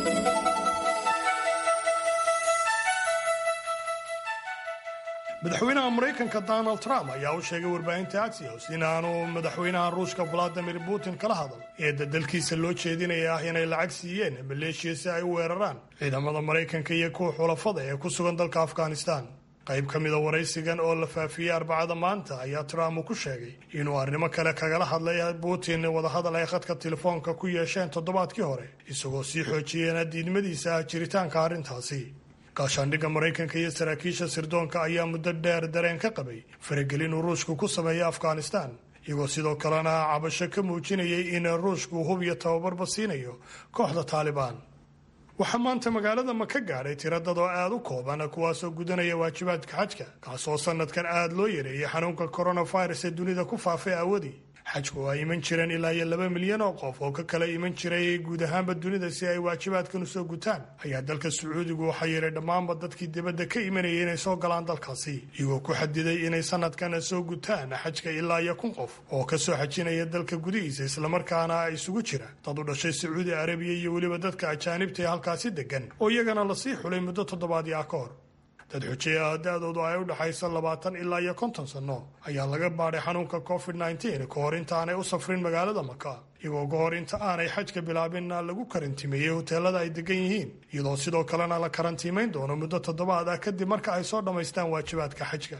madaxweynaha maraykanka donald trump ayaa u sheegay warbaahinta axios in aanu madaxweynaha ruushka valadimir putin kala hadal eedda dalkiisa loo jeedinaya ah inay lacag siiyeen maleeshiya si ay u weeraraan ciidamada maraykanka iyo kuwa xulafada ee ku sugan dalka afghanistan qayb ka mida waraysigan oo la faafiyey arbacada maanta ayaa trump uu ku sheegay inuu arrimo kale kagala hadlay putin wadahadal ay khadka telefoonka ku yeesheen toddobaadkii hore isagoo sii xoojiyeen diidmadiisa ah jiritaanka arrintaasi gaashaandhigga maraykanka iyo saraakiisha sirdoonka ayaa muddo dheer dareen ka qabay faragelin uu ruushku ku sameeyay afghanistan iyagoo sidoo kalena cabasho ka muujinayay in ruushku hub iyo tababarba siinayo kooxda taalibaan waxaa maanta magaalada maka gaadhay tiradad oo aada u kooban kuwaasoo gudanaya waajibaadka xajka kaasoo sanadkan aada loo yareeyay xanuunka coronavirus ee dunida ku faafay aawadii xajku waa iman jireen ilaa iyo laba milyan oo qof oo ka kala iman jiray guud ahaanba dunida si ay waajibaadkan u soo gutaan ayaa dalka sacuudigu waxaa yeelay dhammaanba dadkii dibadda ka imanayay inay soo galaan dalkaasi iyagoo ku xadiday inay sanadkan soo gutaan xajka ilaa iyo kun qof oo ka soo xajinaya dalka gudihiisa islamarkaana isugu jira dad u dhashay sacuudi arabiya iyo weliba dadka ajaanibta ee halkaasi degan oo iyagana lasii xulay muddo toddobaadii ah ka hor dad xujey ah da-doodu ay u dhexayso labaatan ilaa iyo konton sanno ayaa laga baadhay xanuunka covid nneteen ka hor intaanay u safrin magaalada maka iyagoo ka hor inta aanay xajka bilaabinna lagu karantimeeyey hoteelada ay degan yihiin iyadoo sidoo kalena la karantiimayn doono muddo toddobaad ah kadib marka ay soo dhammaystaan waajibaadka xajka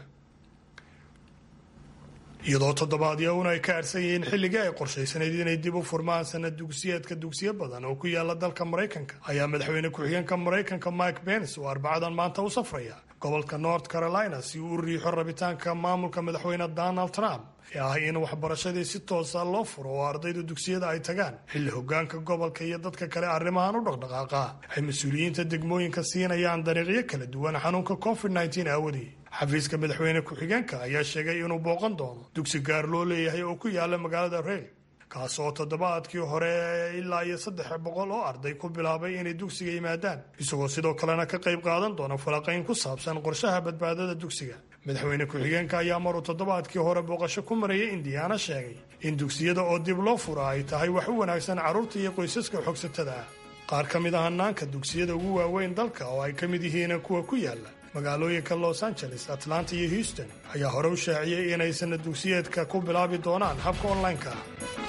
iyadoo toddobaadyauna ay ka arsan yihiin xilligii ay qorshaysanayd inay dib u furmaan sanad dugsiyeedka dugsiyo badan oo ku yaala dalka maraykanka ayaa madaxweyne ku-xigeenka maraykanka mike pence oo arbacadan maanta u safraya gobolka north carolina si uu u riixo rabitaanka maamulka madaxweyne donald trump ee ah in waxbarashadii si toosa loo furo oo ardayda dugsiyada ay tagaan xilli hogaanka gobolka iyo dadka kale arrimahan u dhaqdhaqaaqa ay mas-uuliyiinta degmooyinka siinayaan dariiqyo kala duwan xanuunka covid nneteen aawadii xafiiska madaxweyne ku-xigeenka ayaa sheegay inuu booqan doono dugsi gaar loo leeyahay oo ku yaala magaalada reyl kaas oo toddobaadkii hore ilaa iyo saddex boqol oo arday ku bilaabay inay dugsiga yimaadaan isagoo sidoo kalena ka qayb qaadan doona falaqayn ku saabsan qorshaha badbaadada dugsiga madaxweyne ku-xigeenka ayaa maruu toddobaadkii hore booqasho ku marayay indiyaana sheegay in dugsiyada oo dib loo fura ay tahay wax u wanaagsan carruurta iyo qoysaska xogsatada ah qaar ka mid ah hanaanka dugsiyada ugu waaweyn dalka oo ay ka mid yihiin kuwa ku yaala magaalooyinka los angeles atlanta iyo houston ayaa hore u shaaciyey inay sanad dugsiyeedka ku bilaabi doonaan habka onlineka ah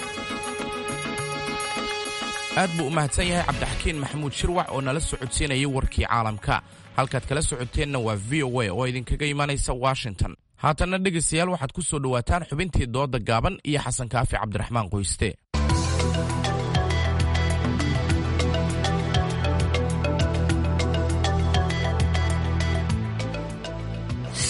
aad buu u mahadsan yahay cabdixakiin maxamuud shirwac oo nala socodsiinayay warkii caalamka halkaad kala socoteenna waa v o a oo idinkaga imanaysa washington haatanna dhegaystayaal waxaad ku soo dhowaataan xubintii dooda gaaban iyo xasan kaafi cabdiraxmaan qoyste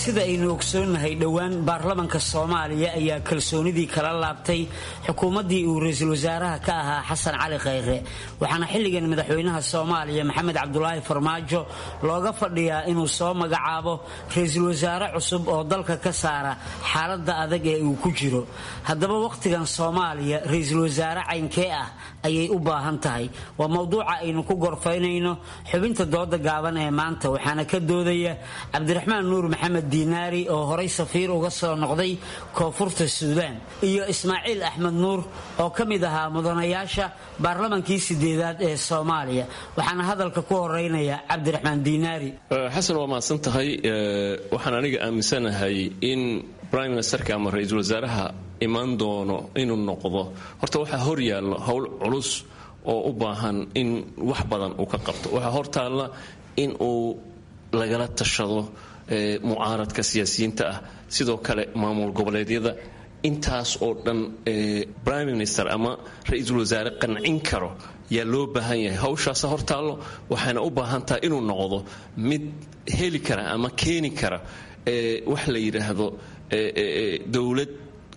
sida aynu ogsoonnahay dhowaan baarlamanka soomaaliya ayaa kalsoonidii kala laabtay xukuumaddii uu ra-iisul wasaaraha ka ahaa xasan cali khayre waxaana xilligan madaxweynaha soomaaliya maxamed cabdulaahi farmaajo looga fadhiyaa inuu soo magacaabo ra-iisul wasaare cusub oo dalka ka saara xaaladda adag ee uu ku jiro haddaba wakhtigan soomaaliya ra-iisul wasaare caynkee ah ayay u baahan tahay waa mowduuca aynu ku gorfaynayno xubinta dooda gaaban ee maanta waxaana ka doodaya cabdiraxmaan nuur maxamed diinaari oo horay safiir uga soo noqday koonfurta suudaan iyo ismaaciil axmed nuur oo ka mid ahaa mudanayaasha baarlamankii sideedaad ee soomaaliya waxaana hadalka ku horeynaya cabdiraxmaan diinaari xasan waa mahadsan tahay waxaan aniga aaminsanahay in brime ministerka ama ra-iisul wasaaraha imaan doono inuu noqdo horta waxaa hor yaallo howl culus oo u baahan in wax badan uu ka qabto waxaa hortaalla in uu lagala tashado mucaaradka siyaasiyiinta ah sidoo kale maamul goboleedyada intaas oo dhan prime minister ama ra-iisul wasaare qancin karo yaa loo baahan yahay hawshaasa hortaallo waxaana u baahan tahay inuu noqdo mid heli kara ama keeni kara wax la yidhaahdo dowlad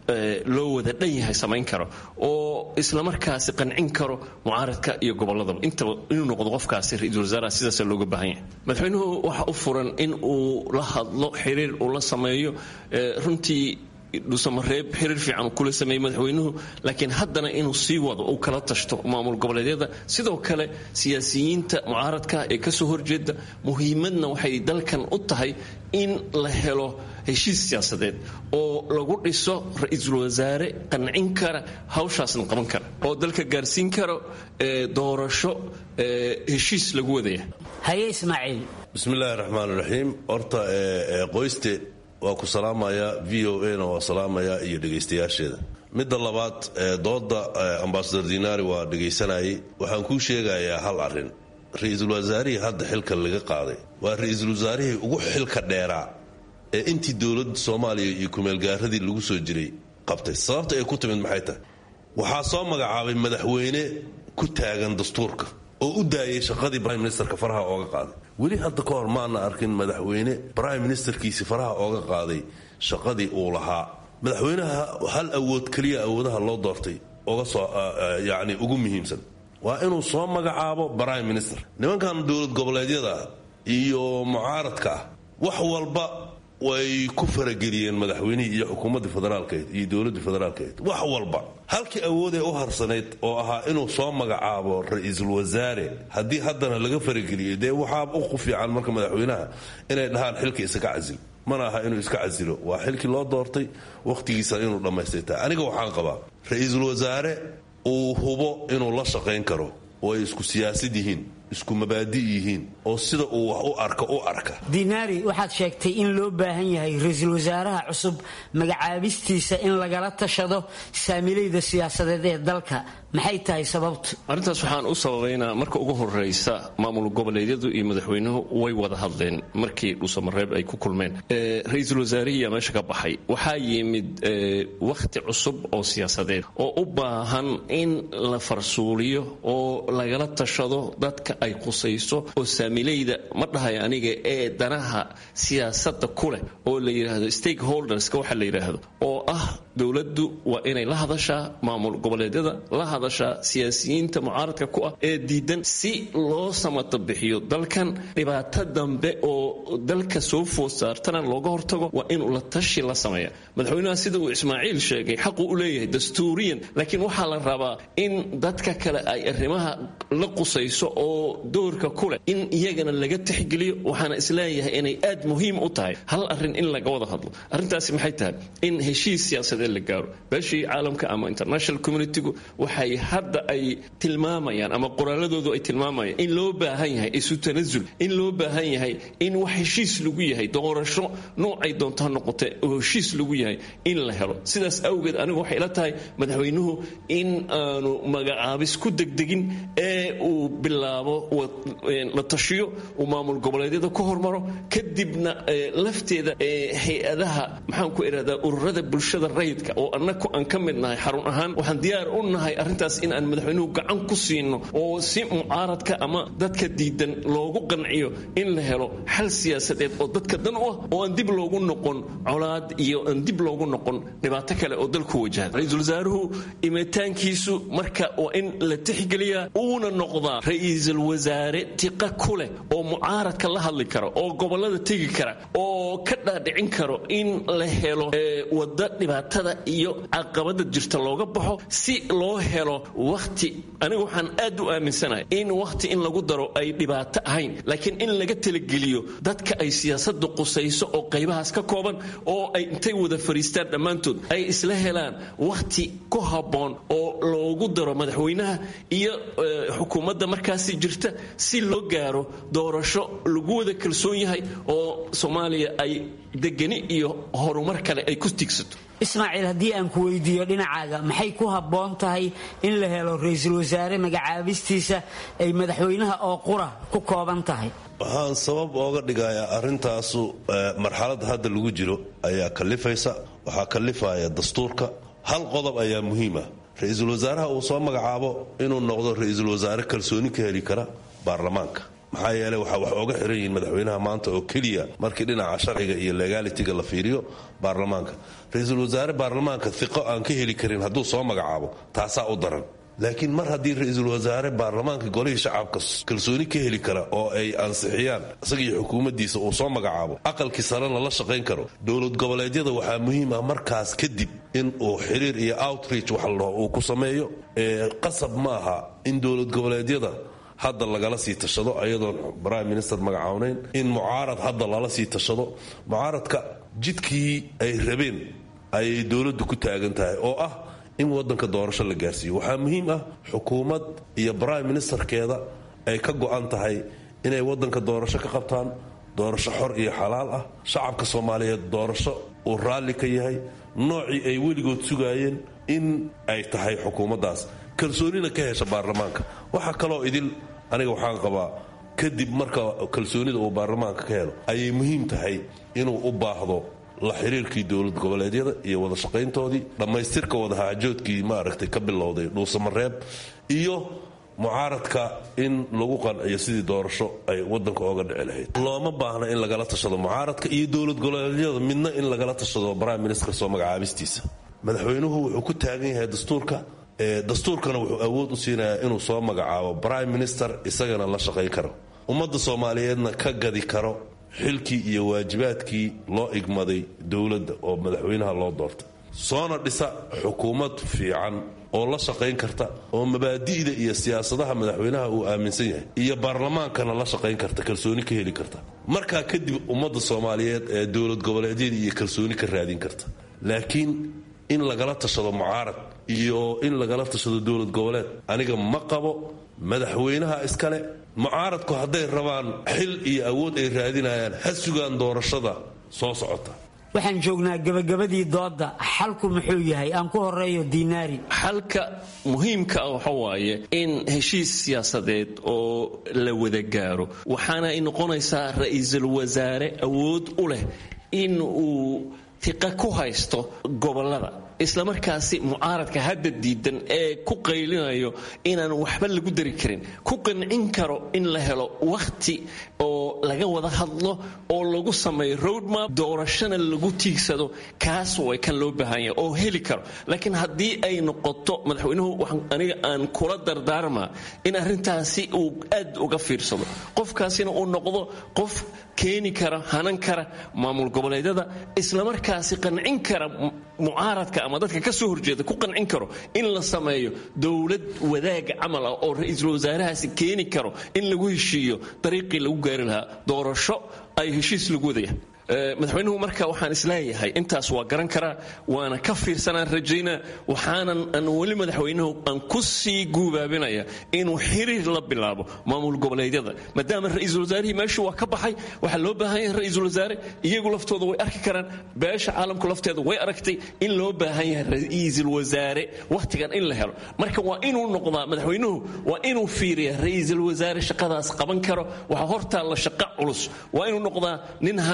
loo wada dhan yahay samayn karo oo islamarkaasi qancin karo mucaaradka iyo goboladaba intaba inuu noqdo qofkaasi ra-iisul wasaaraha sidaasa looga baahan yahay madaxweynuhu waxa u furan in uu la hadlo xiriir uu la sameeyo runtii dhusamareeb xiriir fiican kula sameeyey madaxweynuhu laakiin haddana inuu sii wado uu kala tashto maamul goboleedyada sidoo kale siyaasiyiinta mucaaradka ee kasoo horjeeda muhiimadna waxay dalkan u tahay in la helo heshiis siyaasadeed oo lagu dhiso ra-iisul wasaare qancin kara hawshaasna qaban kara oo dalka gaarsiin karo doorasho heshiis lagu wadaya haye ismaaciil bismillaahi raxmaan raxiim horta qoyste waa ku salaamaya v o a na waa salaamaya iyo dhegaystayaasheeda midda labaad dooda ambasador dinaari waa dhegaysanayay waxaan kuu sheegayaa hal arin ra-iisul wasaarihii hadda xilka laga qaaday waa ra-iisul wasaarihii ugu xilka dheeraa ee intii dowladda soomaaliya iyo kumeelgaaradii lagu soo jiray qabtay sababta ay ku timid maxay tahay waxaa soo magacaabay madaxweyne ku taagan dastuurka oo u daayay shaqadii brime ministerka faraha ooga qaaday weli hadda ka hor maana arkin madaxweyne brime ministerkiisi faraha ooga qaaday shaqadii uu lahaa madaxweynaha hal awood keliya awoodaha loo doortay oga soo yacni ugu muhiimsan waa inuu soo magacaabo brime minister nimankan dowlad goboleedyada iyo mucaaradka ah wax walba way ku farageliyeen madaxweynihii iyo xukuumaddii federaalkeed iyo dowladdii federaalkeed wax walba halkii awoodee u harsanayd oo ahaa inuu soo magacaabo ra-iisul wasaare haddii haddana laga farageliyey dee waxaa u fiican marka madaxweynaha inay dhahaan xilka isaga casil mana aha inuu iska casilo waa xilkii loo doortay wakhtigiisa inuu dhammaystay tahay aniga waxaan qabaa ra-iisul wasaare uu hubo inuu la shaqayn karo oo ay isku siyaasad yihiin isku mabaadi yihiin oo sida uu wax u arka u arka dinaari waxaad sheegtay in loo baahan yahay ra-iisul wasaaraha cusub magacaabistiisa in lagala tashado saamilayda siyaasadeed ee dalka maxay tahay sababtu arrintaas waxaan u sababaynaa marka ugu horraysa maamul goboleedyadu iyo madaxweynuhu way wada hadleen markii dhuusamareeb ay ku kulmeen ra-iisul wasaarihiiyaa meesha ka baxay waxaa yimid wakhti cusub oo siyaasadeed oo u baahan in la farsuuliyo oo lagala tashado dadka ay qusayso oo saamilayda ma dhahay aniga ee danaha siyaasadda ku leh oo la yidhaahdo stakeholderska waxa la yidhaahdo oo ah dowladdu waa inay la hadashaa maamul goboleedyada la hadashaa siyaasiyiinta mucaaradka ku ah ee diidan si loo samata bixiyo dalkan dhibaato dambe oo dalka soo food saartana looga hortago waa inuu la tashi la sameeya madaxweynaha sida uu ismaaciil sheegay xaquu u leeyahay dastuuriyan laakiin waxaa la rabaa in dadka kale ay arrimaha la qusayso oo doorka ku leh in iyagana laga tixgeliyo waxaana isleeyahay inay aad muhiim u tahay hal arrin in laga wada hadlo arrintaasi maxay tahay in heshiis siyaasadeed la gaaro beeshii caalamka ama international communitygu waxay hadda ay tilmaamayaan ama qoraaladoodu ay tilmaamayaan in loo baahan yahay isu tanasul in loo baahan yahay in wax heshiis lagu yahay doorasho noocay doonto ha noqote oo heshiis lagu yahay in la helo sidaas awgeed anigu waxay ila tahay madaxweynuhu in aanu magacaabis ku degdegin ee uu bilaabo la tashiyo uu maamul goboleedyada ku hormaro kadibna lafteeda hay-adaha maxaan ku idhahdaa ururada bulshada rayidka rayidka oo annaku aan ka mid nahay xarun ahaan waxaan diyaar u nahay arrintaas in aan madaxweynuhu gacan ku siino oo si mucaaradka ama dadka diidan loogu qanciyo in la helo xal siyaasadeed oo dadka dan u ah oo aan dib loogu noqon colaad iyo aan dib loogu noqon dhibaato kale oo dalku wajahan ra-iisul wasaaruhu imitaankiisu marka waa in la tixgeliyaa uuna noqdaa ra-iisul wasaare tiqa ku leh oo mucaaradka la hadli kara oo gobolada tegi kara oo ka dhaadhicin karo in la helo wada dhibaatada iyo caqabada jirta looga baxo si loo helo wakhti aniga waxaan aad u aaminsanahay in wakhti in lagu daro ay dhibaato ahayn laakiin in laga talageliyo dadka ay siyaasadu qusayso oo qaybahaas ka kooban oo ay intay wada fariistaan dhammaantood ay isla helaan wakhti ku habboon oo loogu daro madaxweynaha iyo xukuumadda markaasi jirta si loo gaaro doorasho lagu wada kalsoon yahay oo soomaaliya ay degani iyo horumar kale ay ku tigsato ismaaciil haddii aan ku weydiiyo dhinacaaga maxay ku habboon tahay in la helo ra-iisul wasaare magacaabistiisa ay madaxweynaha oo qura ku kooban tahay waxaan sabab ooga dhigayaa arrintaasu marxaladda hadda lagu jiro ayaa kalifaysa waxaa kalifaya dastuurka hal qodob ayaa muhiima ra-iisul wasaaraha uu soo magacaabo inuu noqdo ra-iisul wasaare kalsooni ka heli kara baarlamaanka maxaa yeele waxaa wax ooga xiran yihiin madaxweynaha maanta oo keliya markii dhinaca sharciga iyo legalitiga la fiiriyo baarlamaanka ra-iisul wasaare baarlamaanka iqo aan ka heli karin hadduu soo magacaabo taasaa u daran laakiin mar haddii ra-iisul wasaare baarlamaanka golihii shacabka kalsooni ka heli kara oo ay ansixiyaan isagii xukuumaddiisa uu soo magacaabo aqalkii sarena la shaqayn karo dowlad goboleedyada waxaa muhiim ah markaas kadib in uu xiriir iyo outreach wax la dhaho uu ku sameeyo qasab ma aha in dowlad goboleedyada hadda lagala sii tashado ayadoon prime minister magacawnayn in mucaarad hadda lala sii tashado mucaaradka jidkii ay rabeen ayay dowladdu ku taagan tahay oo ah in wadanka doorasho la gaarsiiyo waxaa muhiim ah xukuumad iyo prime ministerkeeda ay ka go-an tahay inay wadanka doorasho ka qabtaan doorasho xor iyo xalaal ah shacabka soomaaliyeed doorasho uu raalli ka yahay noocii ay weligood sugaayeen in ay tahay xukuumaddaas kalsoonina ka hesha baarlamaanka waxaa kaloo idil aniga waxaan qabaa kadib marka kalsoonida uu baarlamaanka ka helo ayay muhiim tahay inuu u baahdo la xiriirkii dowlad goboleedyada iyo wada shaqayntoodii dhammaystirka wadahaajoodkii maaragtay ka bilowday dhuusamareeb iyo mucaaradka in lagu qanciyo sidii doorasho ay wadanka ooga dhici lahayd looma baahna in lagala tashado mucaaradka iyo dowlad goboleedyada midna in lagala tashado prime minister soo magacaabistiisa madaxweynuhu wuxuu ku taagan yahay dastuurka dastuurkana wuxuu awood u siinayaa inuu soo magacaabo prime minister isagana la shaqayn karo ummadda soomaaliyeedna ka gadi karo xilkii iyo waajibaadkii loo igmaday dowladda oo madaxweynaha loo doortay soona dhisa xukuumad fiican oo la shaqayn karta oo mabaadi'da iyo siyaasadaha madaxweynaha uu aaminsan yahay iyo baarlamaankana la shaqayn karta kalsooni ka heli karta markaa kadib ummadda soomaaliyeed ee dowlad goboleedyada iyo kalsooni ka raadin karta laakiin in lagala tashado mucaarad iyo in lagala tashado dowlad goboleed aniga ma qabo madaxweynaha iskale mucaaradku hadday rabaan xil iyo awood ay raadinayaan ha sugaan doorashada soo socota waxaan joognaa gabagabadii dooda xalku muxuu yahay aan ku horeeyo diinaari xalka muhiimka ah waxa waaye in heshiis siyaasadeed oo la wada gaaro waxaana ay noqonaysaa ra-iisul wasaare awood u leh in uu tiqa ku haysto gobolada islamarkaasi mucaaradka hadda diidan ee ku qaylinayo inaan waxba lagu dari karin ku qancin karo in la helo wakhti oo laga wada hadlo oo lagu sameeyo roadmap doorashana lagu tiigsado kaas way kan loo baahan yahay oo heli karo laakiin haddii ay noqoto madaxweynuhu waxaan aniga aan kula dardaarmaa in arrintaasi uu aad uga fiirsado qofkaasina uu noqdo qof keeni kara hanan kara maamul goboleedyada islamarkaasi qancin kara mucaaradka ama dadka ka soo horjeeda ku qancin karo in la sameeyo dowlad wadaaga camal ah oo ra-iisul wasaarahaasi keeni karo in lagu heshiiyo dariiqii lagu gaari lahaa doorasho ay heshiis lagu wadaya madaxweynuhu marka waxaan isleeyahay intaas waa garan karaa waana ka fiirsanaan rajaynaa waxaanan aan weli madaxweynuhu aan ku sii guubaabinaya inuu xiriir la bilaabo maamul goboleedyada maadaama ra-iisul wasaarihii meeshuu waa ka baxay waxaa loo baahan yahay ra-iisul wasaare iyagu laftooda way arki karaan beesha caalamku lafteeda way aragtay in loo baahan yahay ra-iisul wasaare wakhtigan in la helo marka waa inuu noqdaa madaxweynuhu waa inuu fiiriya ra-iisul wasaare shaqadaas qaban karo waxaa hortaalla shaqo culus waa inuu noqdaa nin hanan kara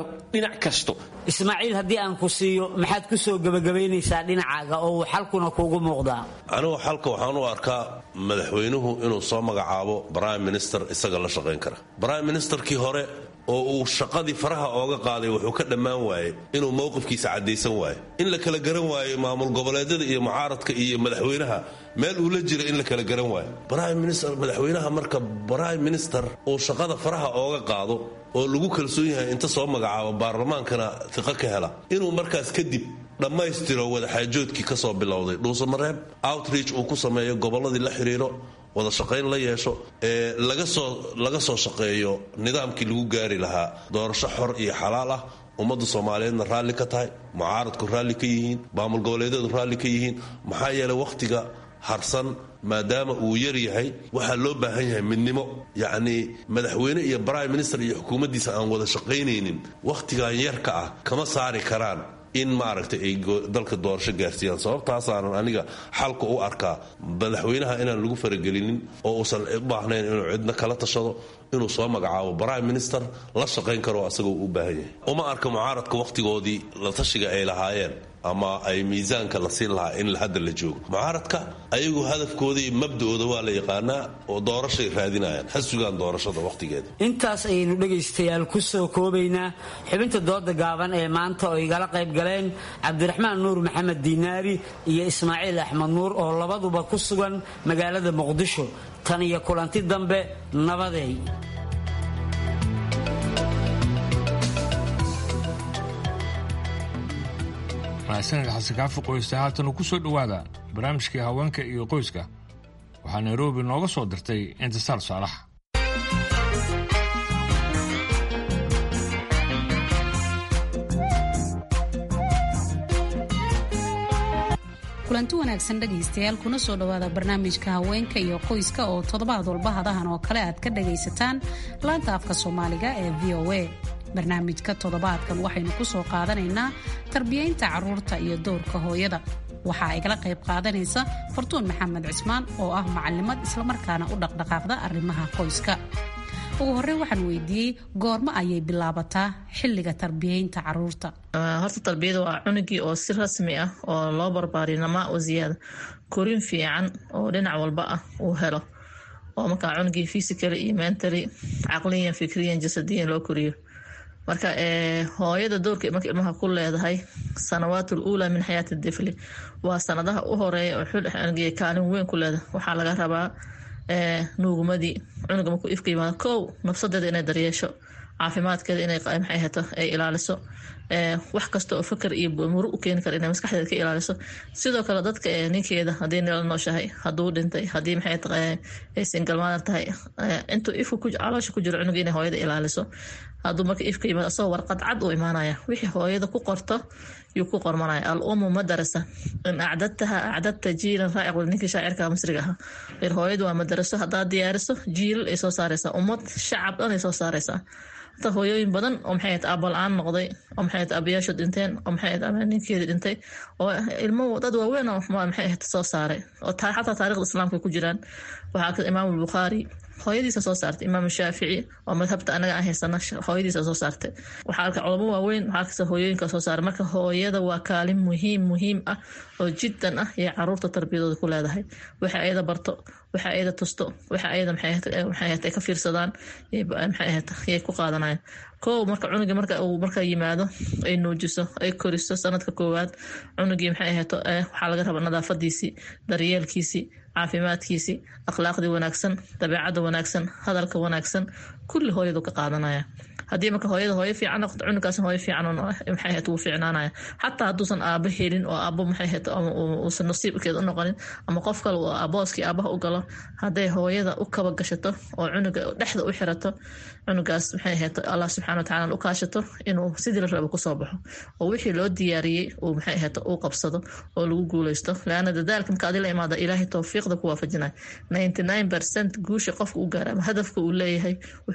dhinac kasto ismaaciil haddii aan ku siiyo maxaad ku soo gebagabaynaysaa dhinacaaga oo uu xalkuna kuugu muuqdaa anigu xalka waxaan u arkaa madaxweynuhu inuu soo magacaabo brime minister isaga la shaqayn kara brime ministerkii hore oo uu shaqadii faraha ooga qaaday wuxuu ka dhammaan waayey inuu mowqifkiisa caddaysan waayo in la kala garan waayo maamul goboleedyada iyo mucaaradka iyo madaxweynaha meel uu la jira in la kala garan waayo madaxweynaha marka brime minister uu shaqada faraha ooga qaado oo lagu kalsoon yahay inta soo magacaabo baarlamaankana tiqo ka hela inuu markaas kadib dhammaystiro wadaxaajoodkii ka soo bilowday dhuusamareeb outreach uu ku sameeyo gobolladii la xiriiro wada shaqayn la yeesho ee laga soo shaqeeyo nidaamkii lagu gaari lahaa doorasho xor iyo xalaal ah ummadda soomaaliyeedna raalli ka tahay mucaaradku raalli ka yihiin maamul goboleedyadu raalli ka yihiin maxaa yeelay wakhtiga harsan maadaama uu yar yahay waxaa loo baahan yahay midnimo yacnii madaxweyne iyo brime minister iyo xukuumaddiisa aan wada shaqaynaynin wakhtigan yarka ah kama saari karaan in maaragtay ay dalka doorasho gaarsiiyaan sababtaasaanan aniga xalka u arkaa madaxweynaha inaan lagu faragelinin oo uusan u baahnayn inuu cidna kala tashado inuu soo magacaabo brime minister la shaqayn karo asagoo u baahan yahay uma arka mucaaradka wakhtigoodii la tashiga ay lahaayeen ama ay miisaanka la siin lahaa in hadda la joogo mucaaradka ayagu hadafkooda iyo mabda'ooda waa la yaqaanaa oo doorashay raadinayaan ha sugaan doorashada wakhtigeeda intaas ayaynu dhegaystayaal ku soo koobaynaa xubinta dooda gaaban ee maanta oo igala qayb galeen cabdiraxmaan nuur maxamed diinaari iyo ismaaciil axmed nuur oo labaduba ku sugan magaalada muqdisho tan iyo kulanti dambe nabadeey mahadsanid xasan kaafi qoysta haatan ku soo dhowaada barnaamijkii haweenka iyo qoyska waxaa nairobi nooga soo dirtay intisaar saalax kulanti wanaagsan dhegaystayaal kuna soo dhowaada barnaamijka haweenka iyo qoyska oo toddobaad walba hadahan oo kale aad ka dhagaysataan laanta afka soomaaliga ee v o a barnaamijka toddobaadkan waxaynu ku soo qaadanaynaa tarbiyaynta carruurta iyo dowrka hooyada waxaa igala qayb qaadanaysa fartuun maxamed cismaan oo ah macalimad islamarkaana u dhaqdhaqaaqda arrimaha qoyska ugu horreyn waxaan weydiiyey goormo ayay bilaabataa xilliga tarbiyaynta caruurta horta tarbiyada waa cunugii oo si rasmi ah oo loo barbaariyo namaa oo ziyaada korin fiican oo dhinac walba ah uu helo oo markaa cunugii physically iyo mentally caqliyan fikriyan jasadiyan loo koriyo marka hooyada doorka marka ilmaha ku leedahay sanawaatul uula min xayaati difli waa sanadaha u horeeya oo xulxangiya kaalin weyn ku leedahay waxaa laga rabaa nuugumadii cunuga markuu ifka yimaado kow nafsadeeda inay daryeesho caafimaadkeeda inay maxay hato ay ilaaliso wax kasta oo fakar iyo muru u keeni kara inay maskaxdeeda ka ilaaliso sidoo kale dadka ninkeeda haddii nila nooshahay hadduu dhintay haddii maxay tahay ay singalmaadan tahay intuu ifka caloosha ku jiro cunuga inay hooyada ilaaliso hadduu marka ifka yimaado asagoo warqad cad uu imaanaya wixii hooyada ku qorto yuu ku qormanaya al umu madarasa in acdadtaha acdadta jiilan raaciq ninkii shaacirka masriga ahaa ir hooyadu waa madaraso haddaad diyaariso jiilal ay soo saaraysaa ummad shacab dhan ay soo saaraysaa hata hooyooyin badan oo maxay ahayd aabal-aan noqday oo maxay ahayd aabayaashu dhinteen oo maxay ahayd ama ninkeedii dhintay oo ilmo dad waaweyn oo maxay ahayd soo saaray oo xataa taarikhda islaamka ku jiraan waxaa ka imaam albukhaari hooyadiisa soo saartay imaam shaafici oo madhabta anaga aan haysana hooyadiisa soo saartay waxaa arka culamo waaweyn waxaa kasta hooyooyinka soo saaray marka hooyada waa kaalin muhiim muhiim ah oo jiddan ah iyo caruurta tarbiyadooda ku leedahay waxa ayada barto waxa ayada tusto waxa ayada maxay ahayd ay ka fiirsadaan maxay ahayd yay ku qaadanayaan kow marka cunuga marka uu marka yimaado ay nuujiso ay koriso sanadka koowaad cunugii maxay ahayd waxaa laga rabaa nadaafadiisii daryeelkiisii caafimaadkiisii akhlaaqdii wanaagsan dabeecadda wanaagsan hadalka wanaagsan kulli hooyadu ka qaadanaya haddii marka hooyada hooyo fiican noqoto cunugaas hooyo fiican maxay ahayd wuu fiicnaanaya xataa hadduusan aabo helin oo aabo maxay ahayd uusan nasiibkeed u noqonin ama qof kale uu abooskii aabaha u galo hadday hooyada u kaba gashato oo cunuga dhexda u xirato cunugaas maxay ahayd allah subxana watacaala u kaashato inuu sidii la rabo kusoo baxo oo wixii loo diyaariyey uu maxay ahayd uu qabsado oo lagu guuleysto laana dadaalka marka adi la imaada ilaahay towfiiqda ku waafajinaya ninety nine percent guusha qofka u gaara ama hadafka uu leeyahay wuxuu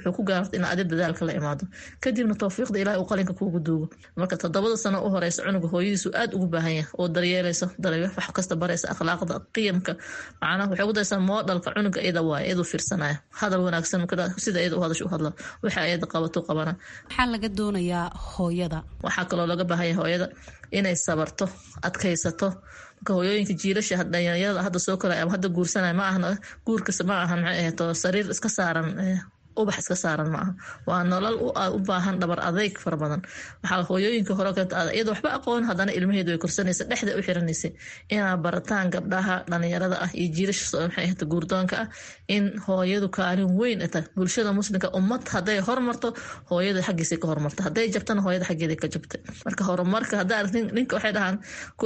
wuxuu ku gaarta in adi dadaalka la imaado kadibna towfiiqda ilaah uu qalinka kuugu duugo marka toddobada sano u horeysa cunuga hooyadiisu aad ugu baahan yahay oo daryeelayso wax kasta baraysa akhlaaqda qiyamka macnaha waxay ugu daysaa moodhalka cunuga iyada waay iyadu fiirsanaya hadal wanaagsan sida iyada u hadasho u hadla waxa iyada qabato qabana maxaa laga doonayaa hooyada waxaa kaloo laga baahan yahay hooyada inay sabarto adkaysato marka hooyooyinka jiilasha dhalinyarada hadda soo koraya ama hadda guursanaya ma ahna guurkas ma ahan maxay ahato sariir iska saaran ubax iska saaran ma aha waa nolol u baahan dhabar adeyg fara badan waxaa hooyooyinka hore keenta iyada waxba aqoon haddana ilmaheedu way korsanaysa dhexda u xiranaysa inaa barataan gabdhaha dhalinyarada ah iyo jiilasha maxay ahata guurdoonka ah in hooyadu kaalin weyn ta bulshada muslimka ummad hadday hormarto hooyada xaggiisa ka hormarta hadday jabtana hooyada xaggeeda ka jabtay marka horumarka haddaa ninka waxay dhahaan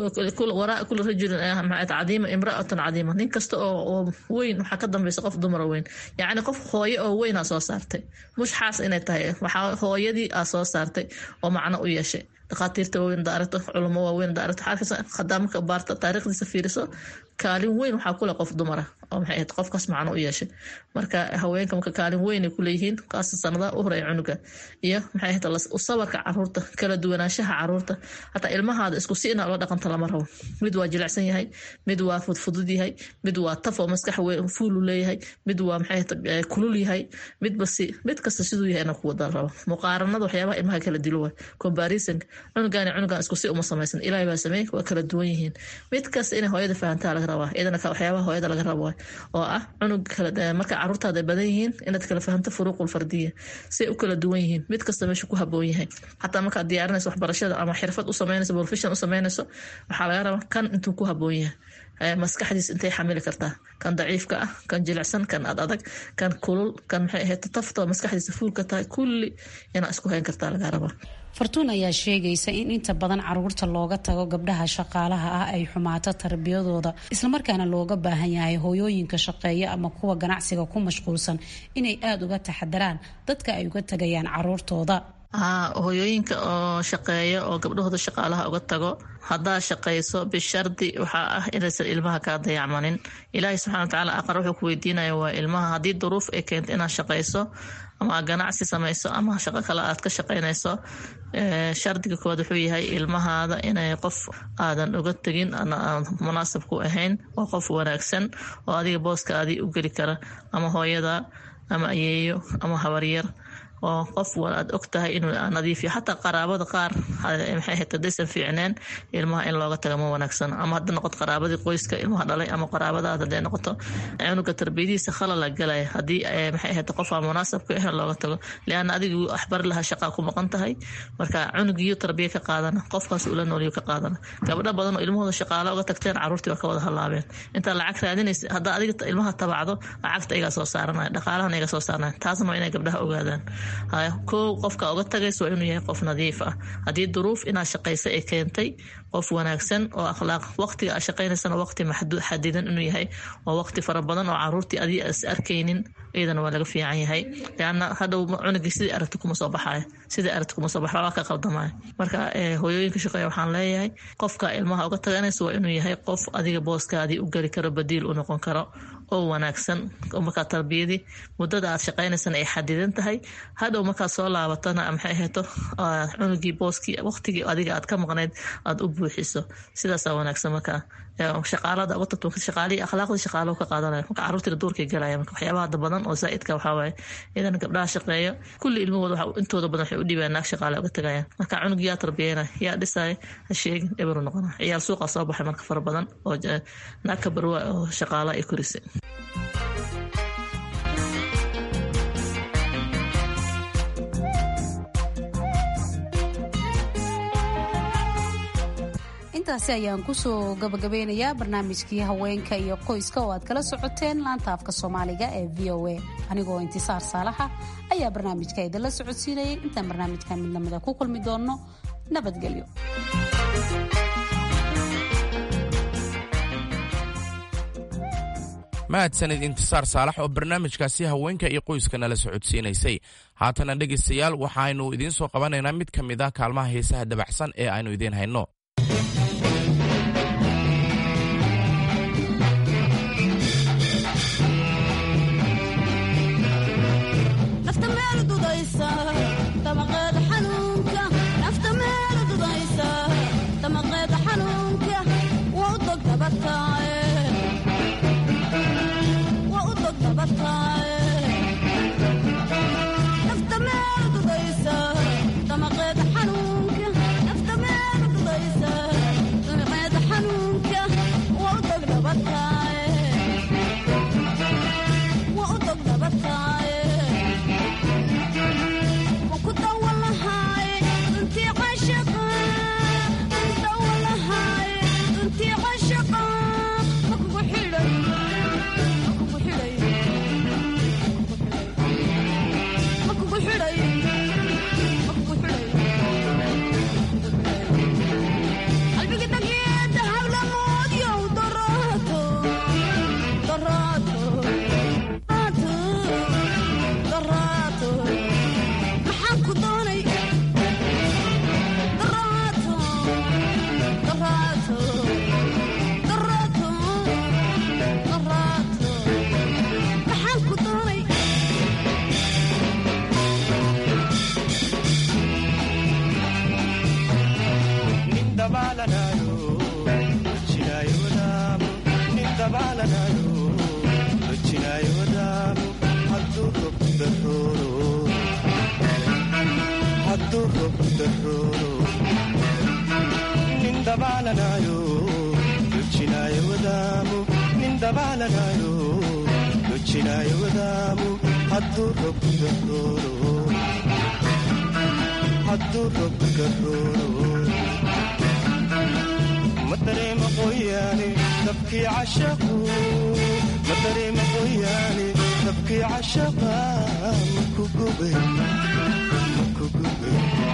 waraa kula rajulin cadiima imraatan cadiima nin kasta oo weyn waxaa ka dambeysa qof dumar weyn yacni qof hooyo oo weyn soo saartay mushxaas inay tahay waxaa hooyadii aa soo saartay oo macno u yeeshay dhakhaatiirta waaweyn daaragto culamo waaweyn daaragto xaafisa khadaamka baarta taariikhdiisa fiiriso kaalin weyn waxaa kule qof dumara oo maxay ahayd qofkaas macno u yeeshay marka haweenka marka kaalin weynay kuleeyihiin kaasa sanadaha u horeya cunuga iyo maxay ahayd sabarka caruurta kala duwanaanshaha caruurta hataa ilmahaada isku si ina ula dhaqanta lama rabo mid waa jilicsan yahay mid waa fudfudud yahay mid waa taf oo maskax fuulu leeyahay mid waa maxay ahayd kulul yahay midba si mid kasta siduu yahay ina ku wada rabo muqaaranada waxyaabaha ilmaha kala dilo waay comparison cunugan cunugan isku si uma samaysan ilaahay baa sameey waa kala duwan yihiin mid kasta inay hooyada fahantaa laga rabaa iyadana waxyaabaha hooyada laga rabo oo ah cunug marka caruurtaada badan yihiin inaad kala fahamto furuuqul fardiya say u kala duwan yihiin mid kasta meesha ku haboon yahay xataa markaad diyaarinayso waxbarashada ama xirfad u sameynayso profession u sameynayso waxaa laga rabaa kan intuu ku haboon yahay maskaxdiis intay xamili kartaa kan daciifka ah kan jilicsan kan ad adag kan kulul kan maxay ahayd tafta maskaxdiisa fuulka tahay kulli inaa isku hayn kartaa laga rabaa fartuun ayaa sheegaysa in inta badan caruurta looga tago gabdhaha shaqaalaha ah ay xumaato tarbiyadooda islamarkaana looga baahan yahay hooyooyinka shaqeeya ama kuwa ganacsiga ku mashquulsan inay aada uga taxadaraan dadka ay uga tagayaan caruurtooda hooyooyinka oo shaqeeya oo gabdhahooda shaqaalaha uga tago haddaa shaqayso bishardi waxaa ah inaysan ilmaha kaa dayacmanin ilaahay subxana watacaala aqar wuxuu ku weydiinaya waa ilmaha haddii duruuf ay keento inaad shaqayso ama ganacsi samayso ama shaqo kale aad ka shaqaynayso shardiga koowaad wuxuu yahay ilmahaada inay qof aadan uga tegin munaasab ku ahayn oo qof wanaagsan oo adiga booska adii u geli kara ama hooyada ama ayeeyo ama habaryar oo qof aad og tahay inuu nadiifiyo xataa qaraabada qaar maxay ahayd hadaysan fiicneen ilmaha in looga taga ma wanaagsan ama hadda noqoto qaraabadii qoyska ilmaha dhalay ama qaraabadaada haday noqoto cunuga tarbiyadiisa khalala galaya haddii maxay ahayd qof aan munaasab ku ahayn looga tago liana adigu waxbari lahaa shaqaa ku maqan tahay marka cunugiyo tarbiya ka qaadana qofkaas ula nooliyo ka qaadana gabdho badan oo ilmahooda shaqaalo uga tagteen caruurtii waa ka wada halaabeen intaa lacag raadinaysa haddaa adiga ilmaha tabacdo lacagta igaa soo saaranaya dhaqaalahan iga soo saaranaya taasna waa inay gabdhaha ogaadaan kow qofka uga tagaysa waa inuu yahay qof nadiif ah haddii duruuf inaad shaqaysa ay keentay qof wanaagsan oo akhlaaq waqtiga aad shaqaynaysana waqti xadidan inuu yahay oo waqti fara badan oo caruurtii adii is arkaynin iyadana waa laga fiican yahay leanna hadhow cunugii sidii aragti kuma soo baxayo sidii aragti kuma soo baxo waa ka qaldamaya marka hooyooyinka shaqeeya waxaan leeyahay qofka ilmaha uga taganaysa waa inuu yahay qof adiga booskaadii u geli karo badiil u noqon karo oo wanaagsan markaa tarbiyadii muddada aad shaqaynaysana ay xadidan tahay hadhow markaad soo laabatana maxay ahayto cunugii booskii waqtigii adiga aad ka maqnayd aad u buuxiso sidaasaa wanaagsan markaa shaqaalada uga tagto shaqaalihii akhlaaqdii shaqaalo ka qaadanaya marka caruurtiina duurkay galaya marka waxyaabaha hadda badan oo zaa'idka waxaa waaye iyadana gabdhaha shaqeeya kulli ilmahooda waxa intooda badan waxay u dhibaan naag shaqaale uga tagayaan marka cunug yaa tarbiyeyna yaa dhisaya ha sheegin eberu noqona ciyaal suuqa soo baxay marka fara badan oo naag ka barwa oo shaqaala ay korisay intaasi ayaan kusoo gabagabeynayaa barnaamijkii haweenka iyo qoyska oo aad kala socoteen laanta afka soomaaliga ee v o a anigoo intisaar saalaxa ayaa barnaamijka idinla socodsiinayay intaan barnaamijkan mid lamida ku kulmi doonno nabadgelyo mahadsanid intisaar saalax oo barnaamijkaasi haweenka iyo qoyska nala socodsiinaysay haatana dhegaystayaal waxaaynu idiin soo qabanaynaa mid ka mid ah kaalmaha heesaha dabacsan ee aynu idiin hayno nafta meel dojinaayo wadaamu nin dabaalanayo dojinaayo wadaamu hadduu robbiga rooro hadduu robbiga rooro ma dareema qoyaane dabkii cashaqu ma dareema qoyaane dabkii cashaqa maku gube maku gube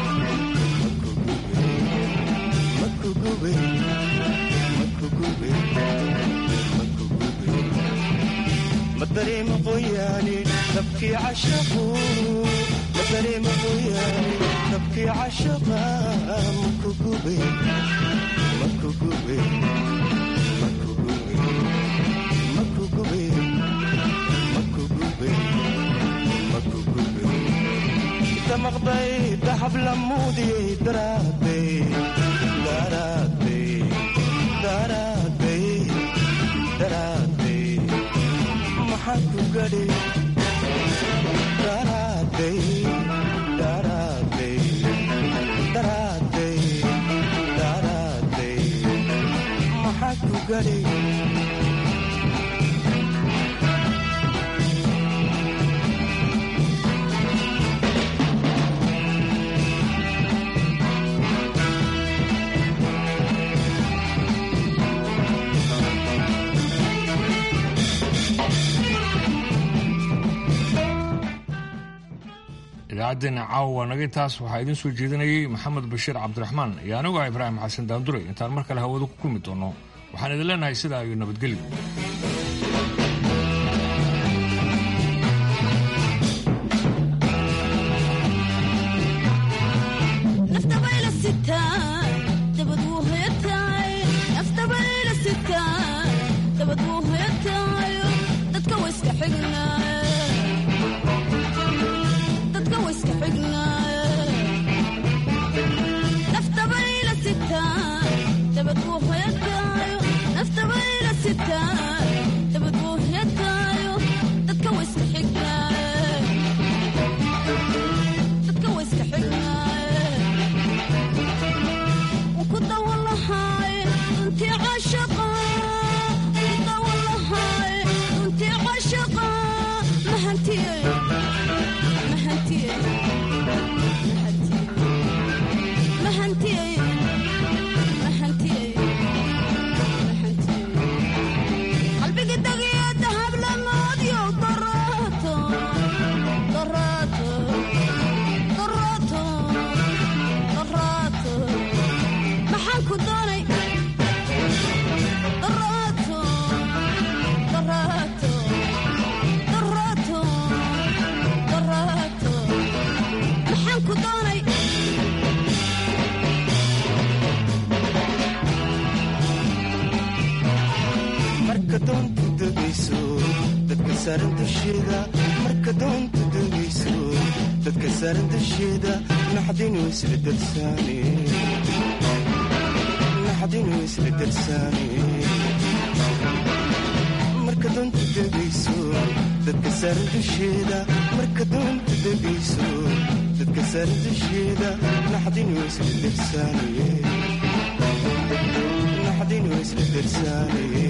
maku gube maku gube maku gube ma dareema qoyaane dabkii cashaqu ma dareema qoyaane dabkii cashaqa maku gube maku gube maku gube maku gube maku gube maku gube damaqday dahab lamuudiyey daraaday daraaday daraaday daraaday maxaa ku gadhay daraaday daraaday daraaday daraaday maxaa ku gadhay idaacaddeenna caawa waa naga intaas waxaa idiin soo jeedinayay maxamed bashiir cabdiraxmaan iyo anigu ah ibraahim xasan daanduray intaan mar kale hawada ku kulmi doonno waxaan idin leenahay sidaa iyo nabadgelyo marka doonta degayso dadka saaran dusheeda naxdinu isla darsaane marka doonta degayso dadka saaran dusheeda marka doonta degayso dadka saaran dusheeda naxdinu isla darsaane naxdinu isla darsaane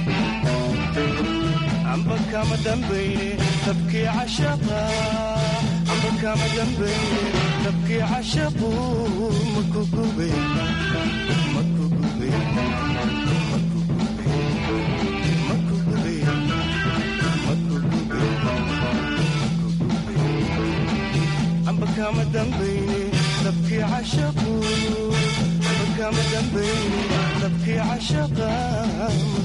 amba kama dambayne dabkii cashaqa amba kama dambayne dabkii cashaqu maku gube maku gube maku gube maku gube maku gube maku gube amba kama dambayne dabkii cashaqu amba kama dambayne dabkii cashaqa